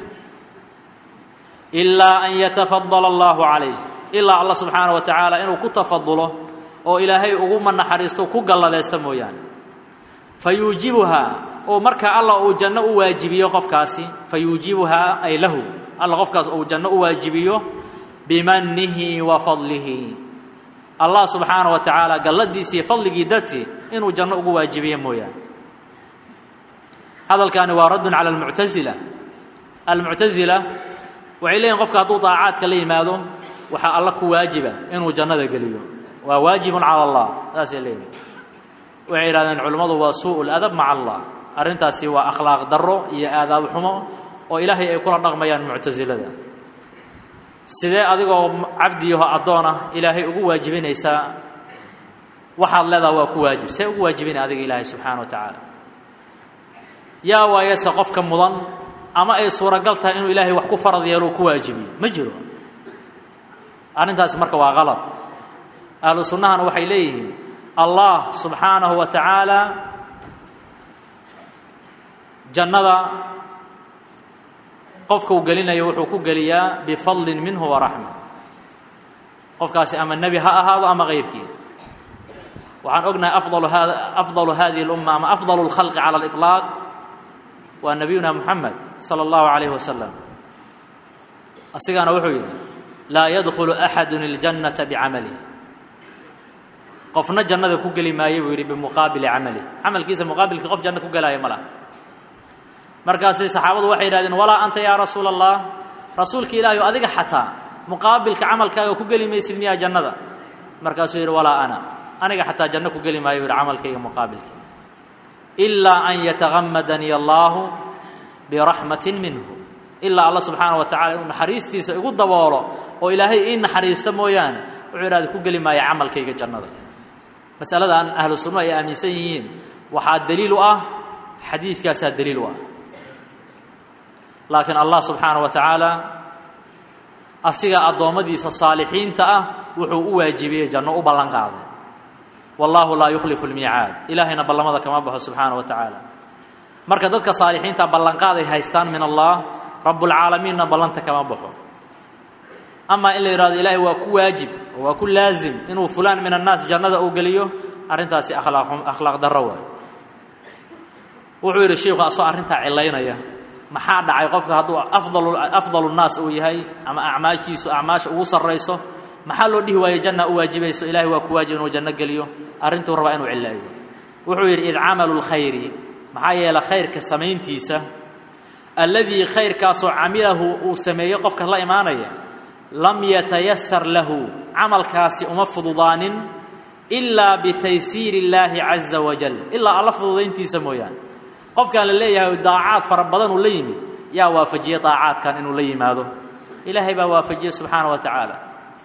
ilaa an yatafadala allahu calayh ilaa allah subxaana wa tacaala inuu ku tafadulo oo ilaahay uguma naxariisto ku galladaysta mooyaane fa yuujibuhaa oo markaa allah uu janno u waajibiyo qofkaasi fa yuujibuhaa ay lahu alla qofkaas uu janno u waajibiyo bimanihi wa fadlihi allah subxaana wa tacaala galladiisi iyo fadligii dartii inuu janno ugu waajibiyo mooyaane hadalkaani waa raddun cala almuctasila almuctasila waxay leeyihin qofka hadduu daacaadka la yimaado waxaa alla ku waajiba inuu jannada geliyo waa waajibun cala allah saasay leeyihin waxay yidhahdeen culimmadu waa suu ladab maca allah arrintaasi waa akhlaaq darro iyo aadaab xumo oo ilaahay ay kula dhaqmayaan muctasilada sidee adigoo cabdiyaho addoon ah ilaahay ugu waajibinaysaa waxaad leedaha waa ku waajib see ugu waajibinay adiga ilaahay subxaana wa tacaala yaa waayese qofka mudan ama ay suuragal tahay inuu ilaahay wax ku farad yeelo ku waajibiyo ma jiro arrintaasi marka waa qalab ahlu sunnahana waxay leeyihiin allah subxaanahu wa tacaala jannada qofka uu gelinayo wuxuu ku geliyaa bifadlin minhu waraxma qofkaasi ama nebi ha ahaado ama kayrkii waxaan ognahay afdalu hada afdalu hadihi اlumma ama afdalu اlkhalqi cala اliطlaaq waa nabiyuna moxamed salى اllahu عalayh wasalam asigana wuxuu yidhi laa yadkhulu axadu اljannata bicamalih qofna jannada ku geli maayo buu yidhi bimuqaabili camalih camalkiisa muqaabilkii qof janno ku gelaayo ma laha markaasi saxaabadu waxay yidhahdeen walaa anta yaa rasuula allah rasuulka ilaahi o adiga xataa muqaabilka camalkaaga ku geli maysid miyaa jannada markaasuu yidhi walaa ana aniga xataa janno ku geli maayo yidhi camalkayga muqaabilkii ilaa an yatagamadanii allaahu biraxmatin minhu ilaa alla subxaana wa tacala inuu naxariistiisa igu daboolo oo ilaahay ii naxariisto mooyaane wuxuu idhahda ku geli maayo camalkayga jannada masaladan ahlu sunno ay aaminsan yihiin waxaa daliil u ah xadiidkaasaa daliil u ah laakiin allah subxaana wa tacaala asiga addoommadiisa saalixiinta ah wuxuu u waajibiyey janno u ballan qaaday wallaahu laa yukhlifu lmiicaad ilaahayna ballamada kama baxo subxaana wa tacaala marka dadka saalixiinta ballanqaaday haystaan min allah rabbulcaalamiinna ballanta kama baxo amaa in la yidhahdo ilaahay waa ku waajib oo waa ku laazim inuu fulaan min annaas jannada uu geliyo arrintaasi akhlaaq akhlaaq darro waay wuxuu yidhi shiikhu asoo arrintaa cilaynaya maxaa dhacay qofka hadduu afdalu afdalu nnaas uu yahay ama acmaashiisu acmaasha ugu sarrayso maxaa loo dhihi waaye janna u waajibayso ilahay waa ku waajib inuu janno geliyo arrintuu rabaa inuu cileeyo wuxuu yidhi id camalu lkhayri maxaa yeele khayrka samayntiisa alladii khayrkaasoo camilahu uu sameeyo qofka la imaanaya lam yatayasar lahu camalkaasi uma fududaanin ilaa bitaysiiri illaahi caza wajal ilaa alla fududayntiisa mooyaane qofkaan la leeyahay daacaad fara badan uu la yimid yaa waafajiyey daacaadkan inuu la yimaado ilaahay baa waafajiyey subxaana wa tacaala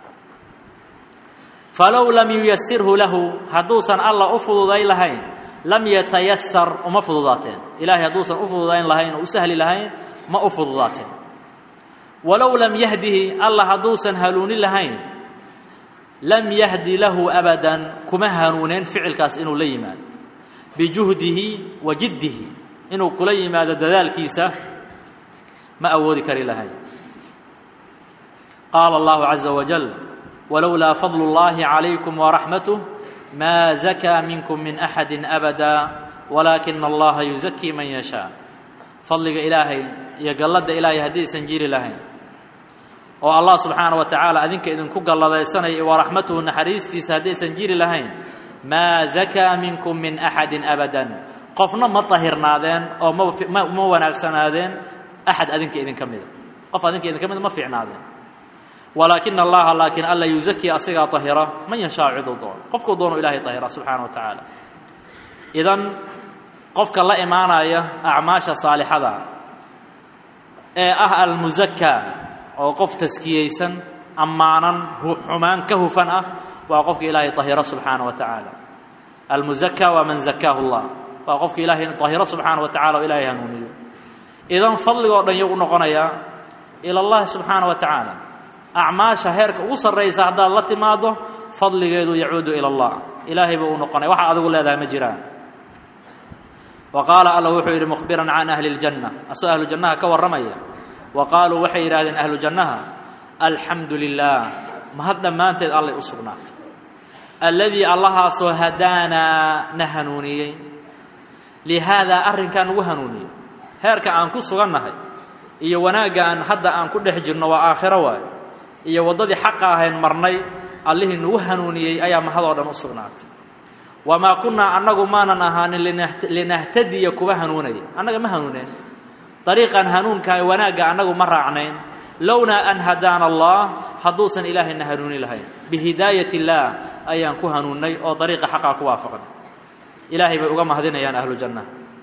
falow lam yuyasirhu lahu hadduusan alla u fududayn lahayn lam yatayasar uma fududaateen ilaahay hadduusan u fududayn lahayn oo u sahli lahayn ma u fududaateen walow lam yahdihi alla hadduusan hanuunin lahayn lam yahdi lahu abadan kuma hanuuneen ficilkaas inuu la yimaado bijuhdihi wa jiddihi inuu kula yimaado dadaalkiisa ma awoodi kari lahayn qaala allahu caza wajal walowlaa fadlu اllahi calaykum waraxmatuh ma zakaa minkum min axadi abada walaakina allaha yuzakii man yashaa fadliga ilaahay iyo galladda ilaahay haddaysan jiri lahayn oo allah subxaana wa tacaala adinka idinku galladaysanaya waraxmatuhu naxariistiisa haddaysan jiri lahayn maa zakaa minkum min axadin abadan qofna ma dahirnaadeen oo ma ma wanaagsanaadeen axad adinka idinka mida qof adinka idinka mida ma fiicnaadeen walaakina allaha laakiin alla yuzakii asigaa ahira man yashaa ciduu doono qofkuu doono ilahay ahira subxaana wa tacaala idan qofka la imaanaya acmaasha saalixada ee ah almusakaa oo qof taskiyeysan ammaanan xumaan ka hufan ah waa qofka ilaahay tahiro subxaana wa tacaala almuzakaa waa man zakaahu llah waa qofka ilaahay tahiro subxaana wa tacala oo ilaahay hanuuniyo idan fadligoo dhan yuu u noqonayaa ila allahi subxaana wa tacaala acmaasha heerka ugu sarraysa haddaad la timaado fadligeedu yacuudu ila allah ilaahay buu u noqonaya waxa adigu leedahay ma jiraan wa qaala alla wuxuu yidhi mukhbiran can ahli اljanna asagoo ahlu jannaha ka warramaya wa qaaluu waxay yidhahdeen ahlu jannaha alxamdu lilah mahad dhammaanteed allay u sugnaatay alladii allahaasoo hadaanaa na hanuuniyey lihaadaa arrinkaa nagu hanuuniyey heerka aan ku sugannahay iyo wanaagga aan hadda aan ku dhex jirno waa aakhiro waayo iyo waddadii xaqa ahayn marnay allihii nagu hanuuniyey ayaa mahadoo dhan u sugnaatay wamaa kunnaa annagu maanan ahaanin linahtadiya kuwa hanuunaya annaga ma hanuuneen dariiqan hanuunkaha wanaagga annagu ma raacnayn lownaa an hadaana allah hadduusan ilaahayna hanuuni lahayn bihidaayat illaah ayaan ku hanuunnay oo dariiqa xaqaa ku waafaqnay ilaahay bay uga mahadinayaan ahlu janna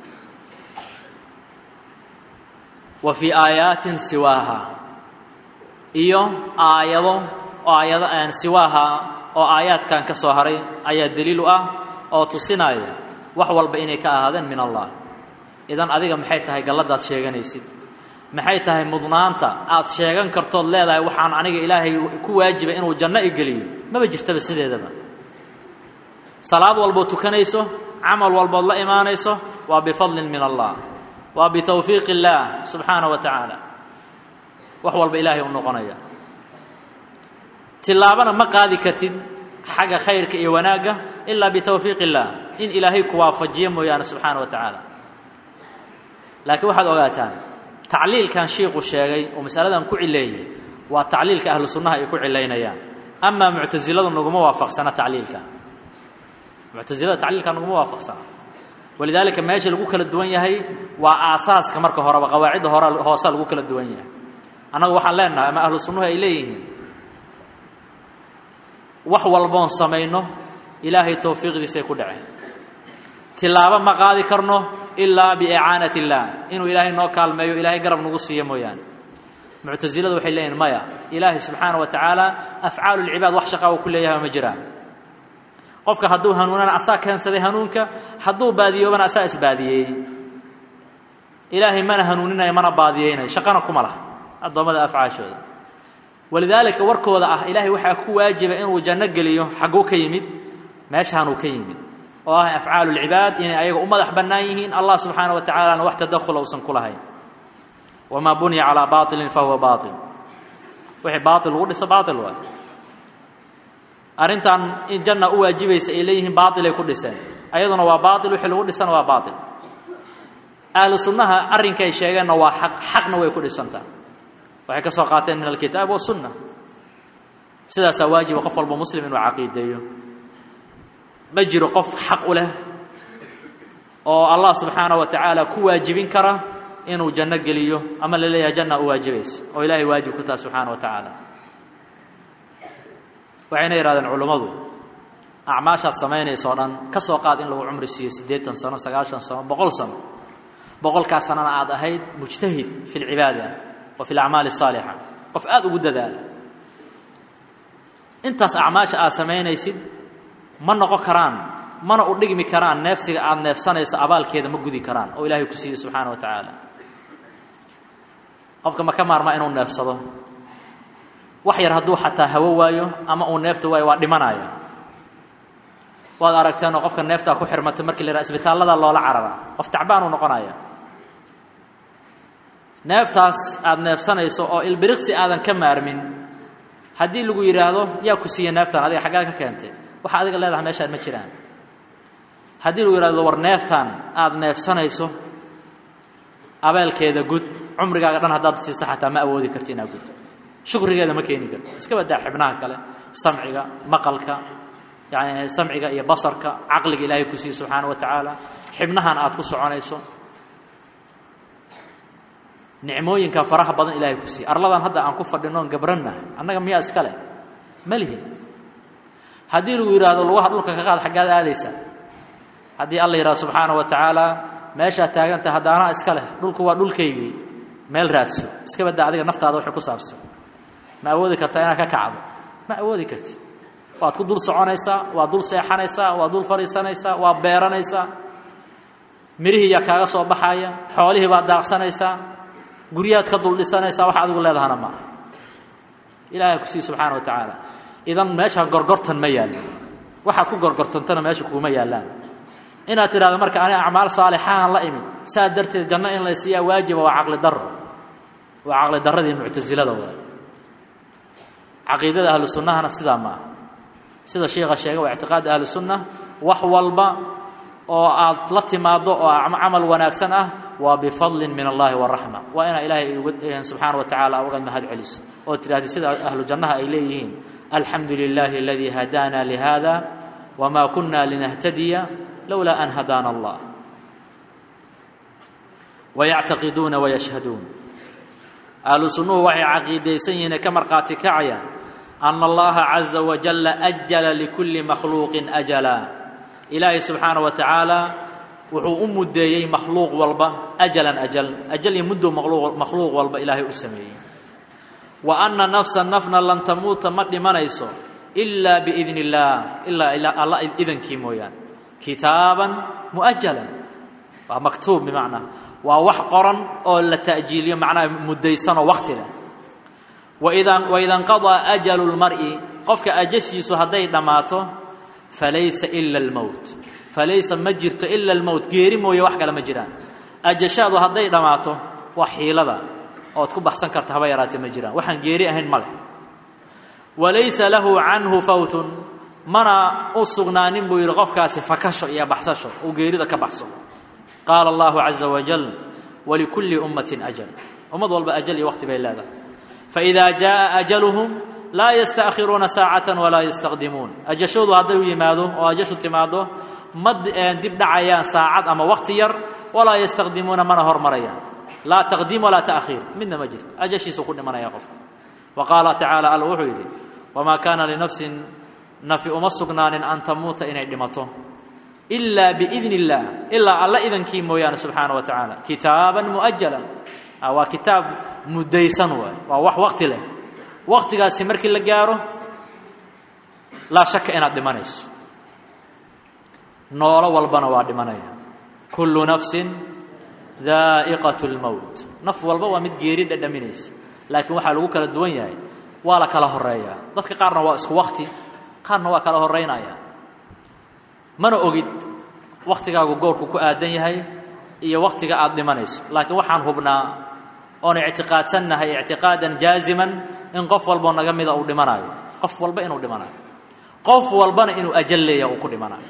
wa fii aayaatin siwaaha iyo aayado aayado aan siwaaha oo aayaadkan ka soo haray ayaa daliil u ah oo tusinaya wax walba inay ka ahaadeen min allah idan adiga maxay tahay galladaad sheeganaysid maxay tahay mudnaanta aad sheegan kartood leedahay waxaan aniga ilaahay ku waajiba inuu janno i geliyo maba jirtaba sideedaba salaad walbood tukanayso camal walbood la imaanayso waa bifadlin min allah waa bitawfiiq illaah subxaana wa tacaala wax walba ilaahay u noqonaya tillaabana ma qaadi kartid xagga khayrka iyo wanaagga ilaa bitawfiiq illaah in ilaahay ku waafajiyo mooyaane subxaana wa tacaala laakiin waxaad ogaataan tacliilkan shiiku sheegay oo masaladan ku cileeyey waa tacliilka ahlu sunnaha ay ku cilaynayaan amaa muctasiladu naguma waafaqsana tacliilka muctasilada tacliilka naguma waafaqsana walidaalika meesha lagu kala duwan yahay waa aasaaska marka horeba qawaacidda hore hoosa lagu kala duwan yahay annagu waxaan leenahay ama ahlu sunnuhu ay leeyihiin wax walboon samayno ilaahay towfiiqdiisay ku dhaceen tilaabo ma qaadi karno ilaa biicaanat illaah inuu ilaahay noo kaalmeeyo ilaahay garab nagu siiyo mooyaane muctasiladu waxay leeyihin maya ilaahay subxaana wa tacaala afcaalu lcibaad wax shaqaa uu ku leeyahay ma jiraan qofka hadduu hanuunana asaa keensaday hanuunka hadduu baadiyoobana asaa isbaadiyeeyey ilaahay mana hanuuninayo mana baadiyeynayo shaqana kuma laha addoommada afcaashooda walidaalika warkooda ah ilaahay waxaa ku waajiba inuu janno geliyo xagguu ka yimid meeshaanuu ka yimid oo ah afcaalu lcibaad inay ayaga u madax bannaan yihiin allah subxaana wa tacalana wax tadakhula uusan ku lahayn wamaa buniya calaa baailin fahuwa baail wixii baail lagu dhiso baail waay arrintan in janna u waajibaysa ay leeyihiin baailay ku dhiseen ayaduna waa baail wixii lagu dhisana waa baail ahlu sunnaha arrinkay sheegeenna waa xaq xaqna way ku dhisantaa waxay ka soo qaateen min alkitaab wasunna sidaasaa waajiba qof walba muslim inuu caqiideeyo ma jiro qof xaq u leh oo allah subxaana wa tacaala ku waajibin kara inuu janno geliyo ama la leeyahay janna u waajibaysa oo ilaahay waajib ku taha subxaana wa tacaala waxayna yidhahdeen culummadu acmaashaad samaynaysa o dhan ka soo qaad in lagu cumri siiyo siddeetan sano sagaashan sano boqol sano boqolkaa sanana aad ahayd mujtahid fi lcibaada wa fi alacmaali asaalixa qof aada ugu dadaala intaas acmaasha aad samaynaysid ma noqon karaan mana u dhigmi karaan neefsiga aada neefsanayso abaalkeeda ma gudi karaan oo ilaahay ku siiyey subxaana wa tacaala qofka ma ka maarmaa inuu neefsado wax yar hadduu xataa hawo waayo ama uu neefta waayo waa dhimanaya waad aragteenoo qofka neeftaa ku xirmatay markii la yidhaha isbitaallada loola cararaa qof tacbaanuu noqonaya neeftaas aada neefsanayso oo ilbiriqsi aadan ka maarmin haddii lagu yidhaahdo yaa ku siiya neeftan adiga xaggaa ka keentay waxa adiga leedahay meeshaan ma jiraan haddii lagu yidhahdo war neeftan aada neefsanayso abeelkeeda gud cumrigaaga dhan haddaad siisa xataa ma awoodi karti inaad gud shukrigeeda ma keeni karto iska badaa xibnaha kale samciga maqalka yani samciga iyo basarka caqliga ilaahay ku siiye subxaana wa tacaala xibnahan aad ku soconayso nicmooyinka faraha badan ilaahay ku siiye arladan hadda aan ku fadhinoon gabranna annaga miyaa iska leh ma lihin haddii lagu yidhaahdo lugaha dhulka ka qaad xaggaad aadaysaa haddii alla yidhaha subxaana wa tacaala meeshaad taagantah haddaanaa iska leh dhulku waa dhulkaygii meel raadso iska badda adiga naftaada wixii ku saabsan ma awoodi kartaa inaad ka kacdo ma awoodi kartid waad ku dul soconaysaa waad dul seexanaysaa waad dul fadhiisanaysaa waad beeranaysaa mirihii yaa kaaga soo baxaya xoolihii baad daaqsanaysaa guryahaad ka dul dhisanaysaa wax adigu leedahana maaha ilaahay ku sii subxaana wa tacaala idan meesha gorgortan ma yaallo waxaad ku gorgortantana meesha kuuma yaallaan inaad tidhahdo marka ani acmaal saalixahan la imid saa darteed janno in la siiyaa waajiba waa caqli darro waa caqli darradii muctasilada waay caqiidada ahlu sunnahana sidaa ma aha sida sheikha sheegay waa ictiqaad ahlu sunna wax walba oo aad la timaaddo oo camal wanaagsan ah waa bifadlin min allahi waraxma waa inaa ilaahay subxaana wa tacaala uga mahad celiso oo tidhahdi sida ahlu jannaha ay leeyihiin alxamdu lilaahi aladii hadaana lihada wma kuna linahtadiya lowlaa an hadaana allah wayactaqiduuna wayashhaduun ahlu sunnuhu waxay caqiidaysan yihiin ka markhaati kacayaan ana allaha caza wajalla ajala likulli makhluuqin ajala ilaahay subxaana wa tacaala wuxuu u muddeeyey makhluuq walba ajalan ajal ajal iyo muddo makhluuq walba ilaahay u sameeyey wa anna nafsa nafna lan tamuuta ma dhimanayso ilaa biidni illaah ilaa alla idankii mooyaane kitaaban mu'ajalan waa maktuub bimacnaa waa wax qoran oo la ta'jiiliyo macnaha muddaysanoo wakti leh waida waida inqadaa ajalu lmar'i qofka ajashiisu hadday dhammaato falaysa ila almowt falaysa ma jirto ila almowt geeri mooye wax kale ma jiraan ajashaadu hadday dhammaato waa xiilada ood ku baxsan karta haba yaraatee ma jiraan waxaan geeri ahayn ma leh walaysa lahu canhu fawtun mana u sugnaanin buu yidhi qofkaasi fakasho iyo baxsasho uu geerida ka baxsado qaala allahu caza wajal walikulli ummatin ajal ummad walba ajal iyo waqti bay leedahay faidaa jaaa ajaluhum laa yastaakhiruuna saacatan walaa yastaqdimuun ajashoodu hadday u yimaado oo ajashu timaado ma dib dhacayaan saacad ama waqti yar walaa yastaqdimuuna mana hormarayaan laa taqdiim walaa ta'khiir midna ma jirto ajashiisuu ku dhimanaya qofka wa qaala tacaala alla wuxuu yidhi wamaa kaana linafsin nafi uma sugnaanin an tamuuta inay dhimato ilaa biidni illaah ilaa alla idankii mooyaane subxaana wa tacaala kitaaban mu'ajalan waa kitaab muddaysan waay waa wax waqti leh waqtigaasi markii la gaaro laa shaka inaad dhimanayso noolo walbana waa dhimanaya kullu nafsin daa'iqat lmowt naf walba waa mid geeri dhadhaminaysa laakiin waxaa lagu kala duwan yahay waa la kala horeeyaa dadka qaarna waa isku wakti qaarna waa kala horeynaya mana ogid waktigaagu goorku ku aadan yahay iyo waktiga aada dhimanayso laakiin waxaan hubnaa oon ictiqaadsannahay ictiqaadan jaaziman in qof walboo naga mida uu dhimanayo qof walba inuu dhimanayo qof walbana inuu ajal leeyaha uu ku dhimanayo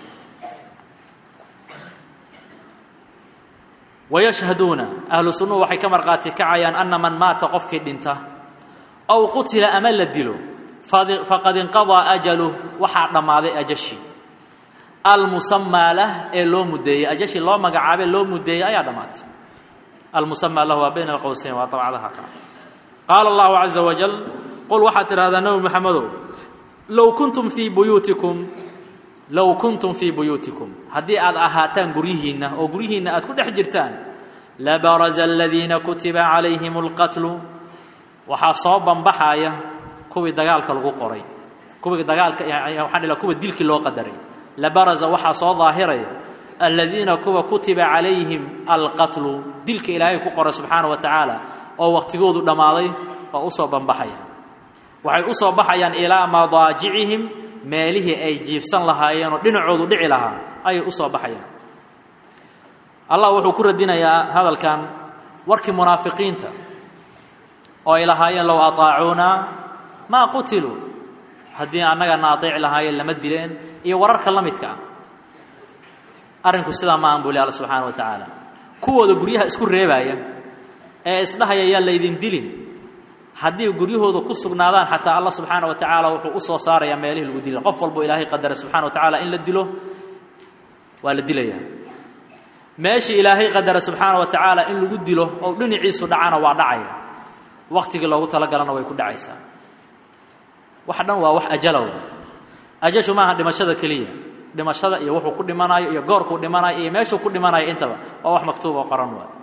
wayashhaduuna ahlu sunnuhu waxay ka markhaati kacayaan anna man maata qofkii dhinta aw qutila ama la dilo faqad inqadaa ajaluh waxaa dhammaaday ajashii almusamaa lah ee loo muddeeyey ajashii loo magacaabay loo muddeeyey ayaa dhammaatay almusamaa lahu waa bayna alqowseyn waa dabcadaha qa qaala allahu caza wajal qul waxaad tidhahdaa nebi maxamedow low kuntum fii buyuutikum low kuntum fii buyuutikum haddii aad ahaataan guryihiinna oo guryihiinna aad ku dhex jirtaan labaraza aladiina kutiba calayhim alqatlu waxaa soo bambaxaya kuwii dagaalka lagu qoray kuwii dagaalka waxaan dhila kuwa dilkii loo qadaray labaraza waxaa soo daahiraya aladiina kuwa kutiba calayhim alqatlu dilka ilaahay ku qoray subxaana wa tacaala oo waqtigoodu dhammaaday oo u soo bambaxaya waxay u soo baxayaan ilaa madaajicihim meelihii ay jiifsan lahaayeenoo dhinacoodu dhici lahaa ayay u soo baxayaan allah wuxuu ku radinayaa hadalkan warkii munaafiqiinta oo ay lahaayeen low ataacuunaa maa qutiluu haddii annagana adeeci lahaayeen lama dileen iyo wararka la midka ah arrinku sidaa ma aan buu li alla subxaana wa tacaala kuwooda guryaha isku reebaaya ee isdhahaya yaan laydin dilin haddii guryahooda ku sugnaadaan xataa allah subxaana wa tacaala wuxuu u soo saarayaa meelihii lagu dila qof walbo ilaahay qadaray subxana wa tacaala in la dilo waa la dilayaa meeshii ilaahay qadara subxaana wa tacaala in lagu dilo oo dhinaciisu dhacana waa dhacaya waktigii loogu talagalana way ku dhacaysaa wax dhan waa wax ajalow ajashu maaha dhimashada keliya dhimashada iyo wuxuu ku dhimanayo iyo goorkuu dhimanayo iyo meeshuu ku dhimanayo intaba waa wax maktuub oo qoran waay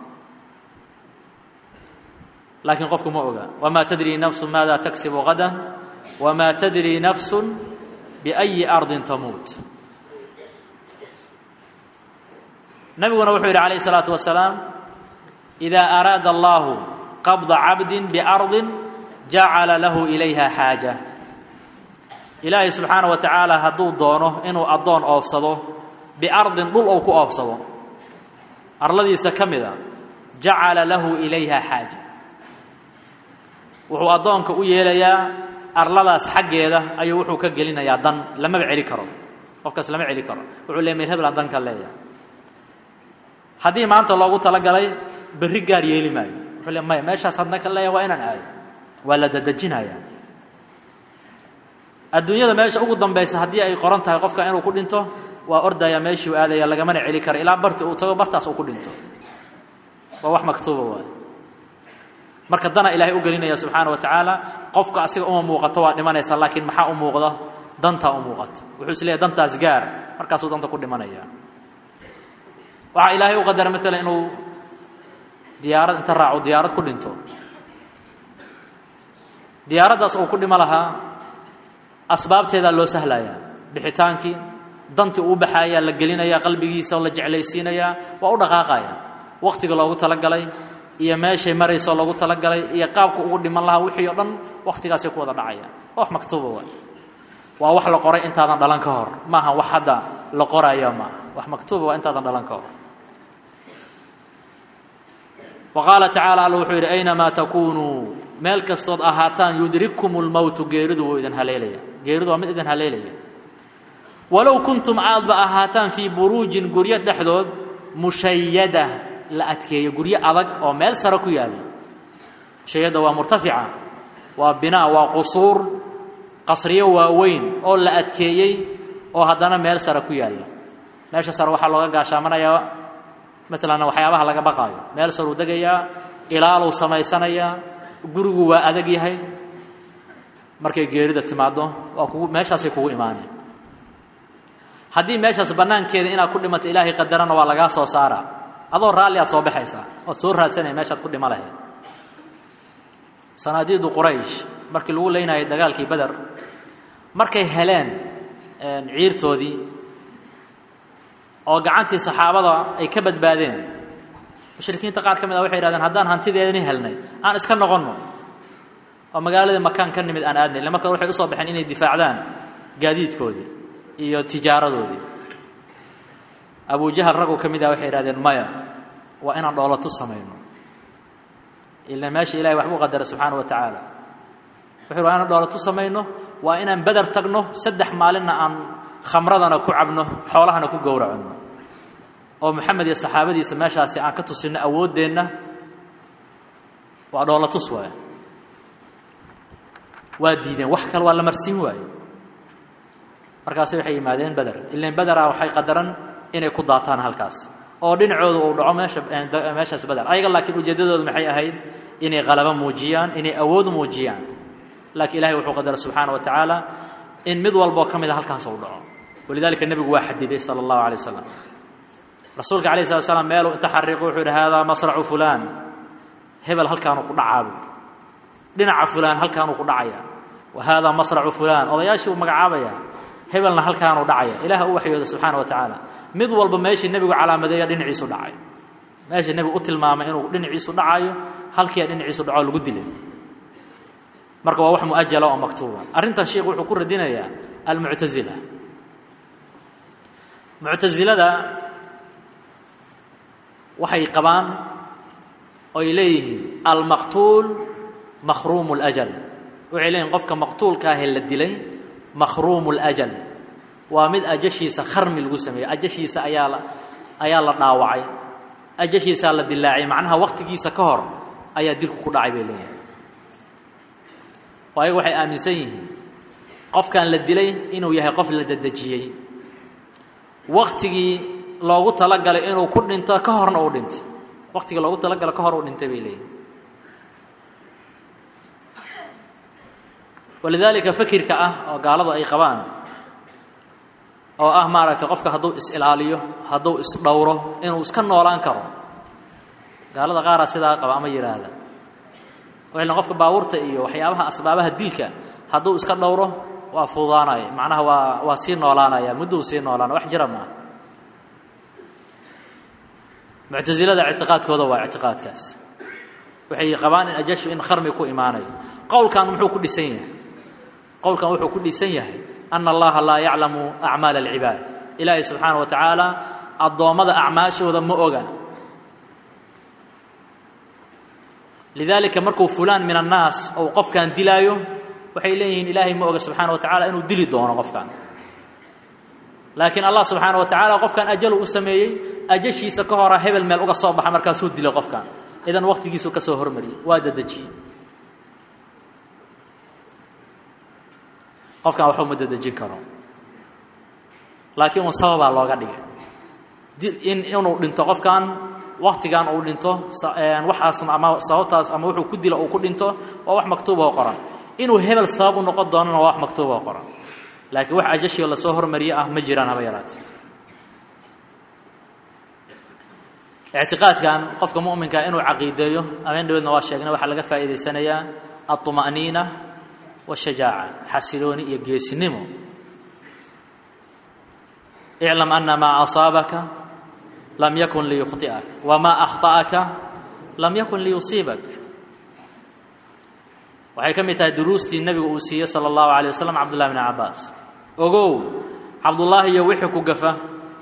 laakiin qofku ma oga wamaa tadrii nafsu maada taksibu gadan wamaa tadrii nafsu biأyi ardin tamuut nabiguna wuxuu yidhi calayه الsalaaةu wasalaam إida araada allahu qabda cabdi biarضi jacala lahu ilayha xaaja ilaahay subxaana wa tacaala hadduu doono inuu addoon oofsado biardin dhul ou ku oofsado arladiisa ka mida jacala lahu ilayha xaaja wuxuu addoonka u yeelayaa arladaas xaggeeda ayuu wuxuu ka gelinayaa dan lamaba celi karo qofkaas lama celi karo wuxuu leey mir heblan danka leeyahay haddii maanta loogu talagalay berri gaar yeeli maayo wuxuu le maya meeshaas hadna ka leeyahay waa inaan aado waa la dadejinayaa adduunyada meesha ugu dambaysa haddii ay qoran tahay qofka inuu ku dhinto waa ordaya meeshuu aadaya lagamana celi karo ilaa barti uu tago bartaas uu ku dhinto waa wax maktuuba waay marka dana ilaahay u gelinaya subxaana wa tacaala qofka asiga uma muuqato waa dhimanaysa laakiin maxaa u muuqda dantaa u muuqata wuxuu is leeyahy dantaas gaar markaasuu danta ku dhimanaya waxaa ilaahay u qadara maalan inuu diyaarad inta raaco diyaarad ku dhinto diyaaraddaas uu ku dhimo lahaa asbaabteedaa loo sahlayaa bixitaankii dantii uu baxaayaa la gelinayaa qalbigiisa oo la jeclaysiinayaa waa u dhaqaaqaya wakhtiga loogu talagalay iyo meeshay marayso loogu talagalay iyo qaabka ugu dhiman lahaa wixii o dhan wakhtigaasay ku wada dhacaya waa wax maktuuba waay waa wax la qoray intaadan dhalan ka hor maaha wax hadda la qoraayo maaha wax maktuuba waa intaadan dhalan ka hor wa qaala tacaala alla wuxuu yidhi aynamaa takuunuu meel kastood ahaataan yudrikkum lmowtu geeridu wuu idin haleelaya geeridu waa mid idin haleelaya walow kuntum aadba ahaataan fii buruujin guryo dhexdood mushayada la adkeeyo guryo adag oo meel sare ku yaalla mushayada waa murtafica waa binaa waa qusuur qasriyo waaweyn oo la adkeeyey oo haddana meel sare ku yaalla meesha sare waxaa looga gaashaamanayaa maalan waxyaabaha laga baqaayo meel saruu degayaa ilaaluu samaysanayaa gurigu waa adag yahay markay geerida timaaddo waa kugu meeshaasay kugu imaaneen haddii meeshaas bannaankeeda inaad ku dhimato ilaahay qadarana waa lagaa soo saaraa adoo raalli aad soo baxaysaa ood soo raadsanaya meeshaad ku dhimo lahayd sanaadiidu quraysh markii lagu leynayay dagaalkii beder markay heleen ciirtoodii oo gacantii saxaabada ay ka badbaadeen mushrikiinta qaar ka mid ah waxay yidhahdeen haddaan hantideedani helnay aan iska noqonno oo magaaladii makaan ka nimid aan aadnay ille marka waxay usoo baxeen inay difaacdaan gaadiidkoodii iyo tijaaradoodii abujahal raggu ka mid ah waxay yidhahdeen maya waa inaan dhoolatu samayno ila meesha ilahay waxbuu qadara subxaana wa tacaala wuxuu waa inaan dhoolatu samayno waa inaan beder tagno saddex maalinna aan khamradana ku cabno xoolahana ku gowraconno oo moxamed iyo saxaabadiisa meeshaasi aan ka tusinno awooddeenna waa dhoolatus waay waa diideen wax kale waa la marsiin waaye markaasi waxay yimaadeen beder ilan bedera waxay qadaran inay ku daataan halkaas oo dhinacooda uu dhaco meesha meeshaas beder ayaga laakiin ujeeddadoodu maxay ahayd inay qalabo muujiyaan inay awood muujiyaan laakiin ilahay wuxuu qadara subxaana wa tacaala in mid walboo ka mida halkaas uu dhaco walidalika nebigu waa xadiday sala allahu alay wasalam rasuulka alayh slat slam meeluu inta xariiqo wuxuu yidhi haadaa masracu fulaan hebel halkaanuu ku dhacaabu dhinaca fulaan halkaanuu ku dhacaya wa haadaa masracu fulaan odayaashii uu magacaabaya hebelna halkaanuu dhacaya ilaah u waxyooda subxaana wa tacaala mid walba meeshii nebigu calaamadeeya dhinaciisu dhacay meeshii nebigu u tilmaamay inuu dhinaciisu dhacayo halkiia dhinaciisu dhaco lagu dilay marka waa wax muajala oo maktuuba arrintan sheikhu wuxuu ku radinayaa almuctasila muctasilada waxay qabaan oy leeyihiin almaqtuul makhruumu اlajal waxay leeyihin qofka maqtuulka ahee la dilay makhruumu اlajal waa mid ajashiisa kharmi lagu sameeyey ajashiisa ayaa la ayaa la dhaawacay ajashiisaa la dilaacay macnaha waktigiisa ka hor ayaa dilku ku dhacay bay leeyihin oo ayaga waxay aaminsan yihiin qofkan la dilay inuu yahay qof la dedejiyey waktigii loogu talagalay inuu ku dhinto ka horna uu dhintay waktigii loogu talagalo ka hor uu dhintay bay leeyihin walidaalika fakirka ah oo gaaladu ay qabaan oo ah maaragtay qofka hadduu is-ilaaliyo hadduu is-dhowro inuu iska noolaan karo gaalada qaaraa sidaa qaba ama yidhaahda waxayna qofka baabuurta iyo waxyaabaha asbaabaha dilka hadduu iska dhowro waa fududaanaya macnaha waa waa sii noolaanaya mudduu sii noolaana wax jira maaha muctasilada ictiqaadkooda waa ictiqaadkaas waxay qabaan in ajashu in kharmi ku imaanayo qowlkan muxuu ku dhisan yahay qowlkan wuxuu ku dhisan yahay ana allaha laa yaclamu acmaala alcibaad ilaahay subxaana wa tacaala addoommada acmaashooda ma oga lidaalika markuu fulaan min annaas ou qofkan dilaayo waxay leeyihiin ilaahay ma oga subxaana wa tacala inuu dili doono qofkan laakiin allah subxaana wa tacaala qofkan ajalu u sameeyey ajashiisa ka hora hebel meel uga soo baxa markaasuu dilay qofkan idan waqtigiisuu ka soo hormariyey waa dadejiyey qofkan waxba ma dadejin karo laakiin un sababaa looga dhigay in inuu dhinto qofkan waktigan uu dhinto waxaas ama sababtaas ama wuxuu ku dilo uu ku dhinto waa wax maktuuba oo qoran inuu hebel sabab u noqon doonana waa wax maktuuba oo qoran laakiin wax ajashio lasoo hormariye ah ma jiraan haba yaraate ictiqaadkan qofka mu'minkaa inuu caqiideeyo ameen dhaweedna waa sheegnay waxaa laga faa'iidaysanayaa alطuma'niina washajaaca xasilooni iyo geesinimo iclam ana maa asaabaka lam yakun liyukhطi'ak wamaa akhta'aka lam yakun liyusiibak waxay ka mid tahay duruustii nebigu uu siiyey salى اllahu alيه waslm cabdullahi bn cabaas ogow cabdullaahi iyo wixii ku gafa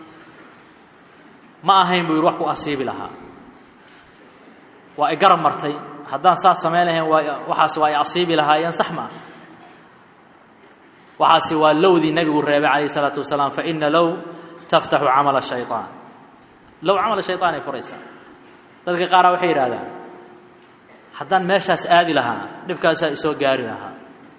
ma ahayn buu yidhi wax ku asiibi lahaa waa i garab martay haddaan saas samayn lahayn waa waxaas waa i asiibi lahaayeen sax ma ah waxaasi waa lowdii nebigu reebay calayh isalaatu wasalaam faina low taftaxu camala shayطaan low camala shayطaan ay furaysaa dadka qaaraa waxay yidhahdaan haddaan meeshaas aadi lahaa dhibkaasaa isoo gaari lahaa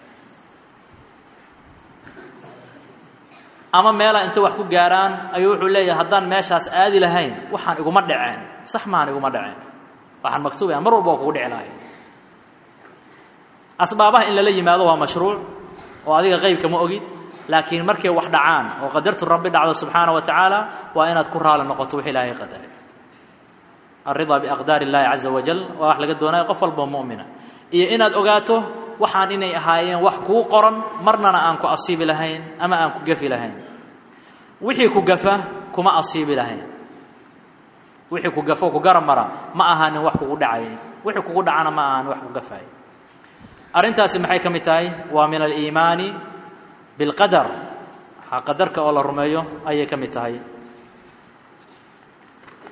ama meelaa inta wax ku gaaraan ayuu wuxuu leeyahay haddaan meeshaas aadi lahayn waxaan iguma dhaceen sax maan iguma dhaceen waxaan maktuubaya mar walba waa kugu dhici lahay asbaabaha in lala yimaado waa mashruuc oo adiga qaybka ma ogid laakiin markay wax dhacaan oo qadartu rabbi dhacdo subxaana wa tacaala waa inaad ku raali noqoto wix ilaahay qadaray alridaa biaqdaar illaahi caza wajal waa wax laga doonaya qof walboo mu'mina iyo inaad ogaato waxaan inay ahaayeen wax kuu qoran marnana aan ku asiibi lahayn ama aan ku gafi lahayn wixii ku gafa kuma asiibi lahayn wixii ku gafo ku garab mara ma ahaanin wax kugu dhacay wixii kugu dhacana ma ahaanin wax ku gafay arrintaasi maxay ka mid tahay waa min aliimaani bilqadar qadarka oo la rumeeyo ayay ka mid tahay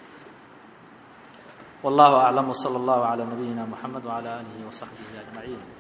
والله أعلم وصلى الله على نبينا محمد وعلى آله وصحبه أجمعين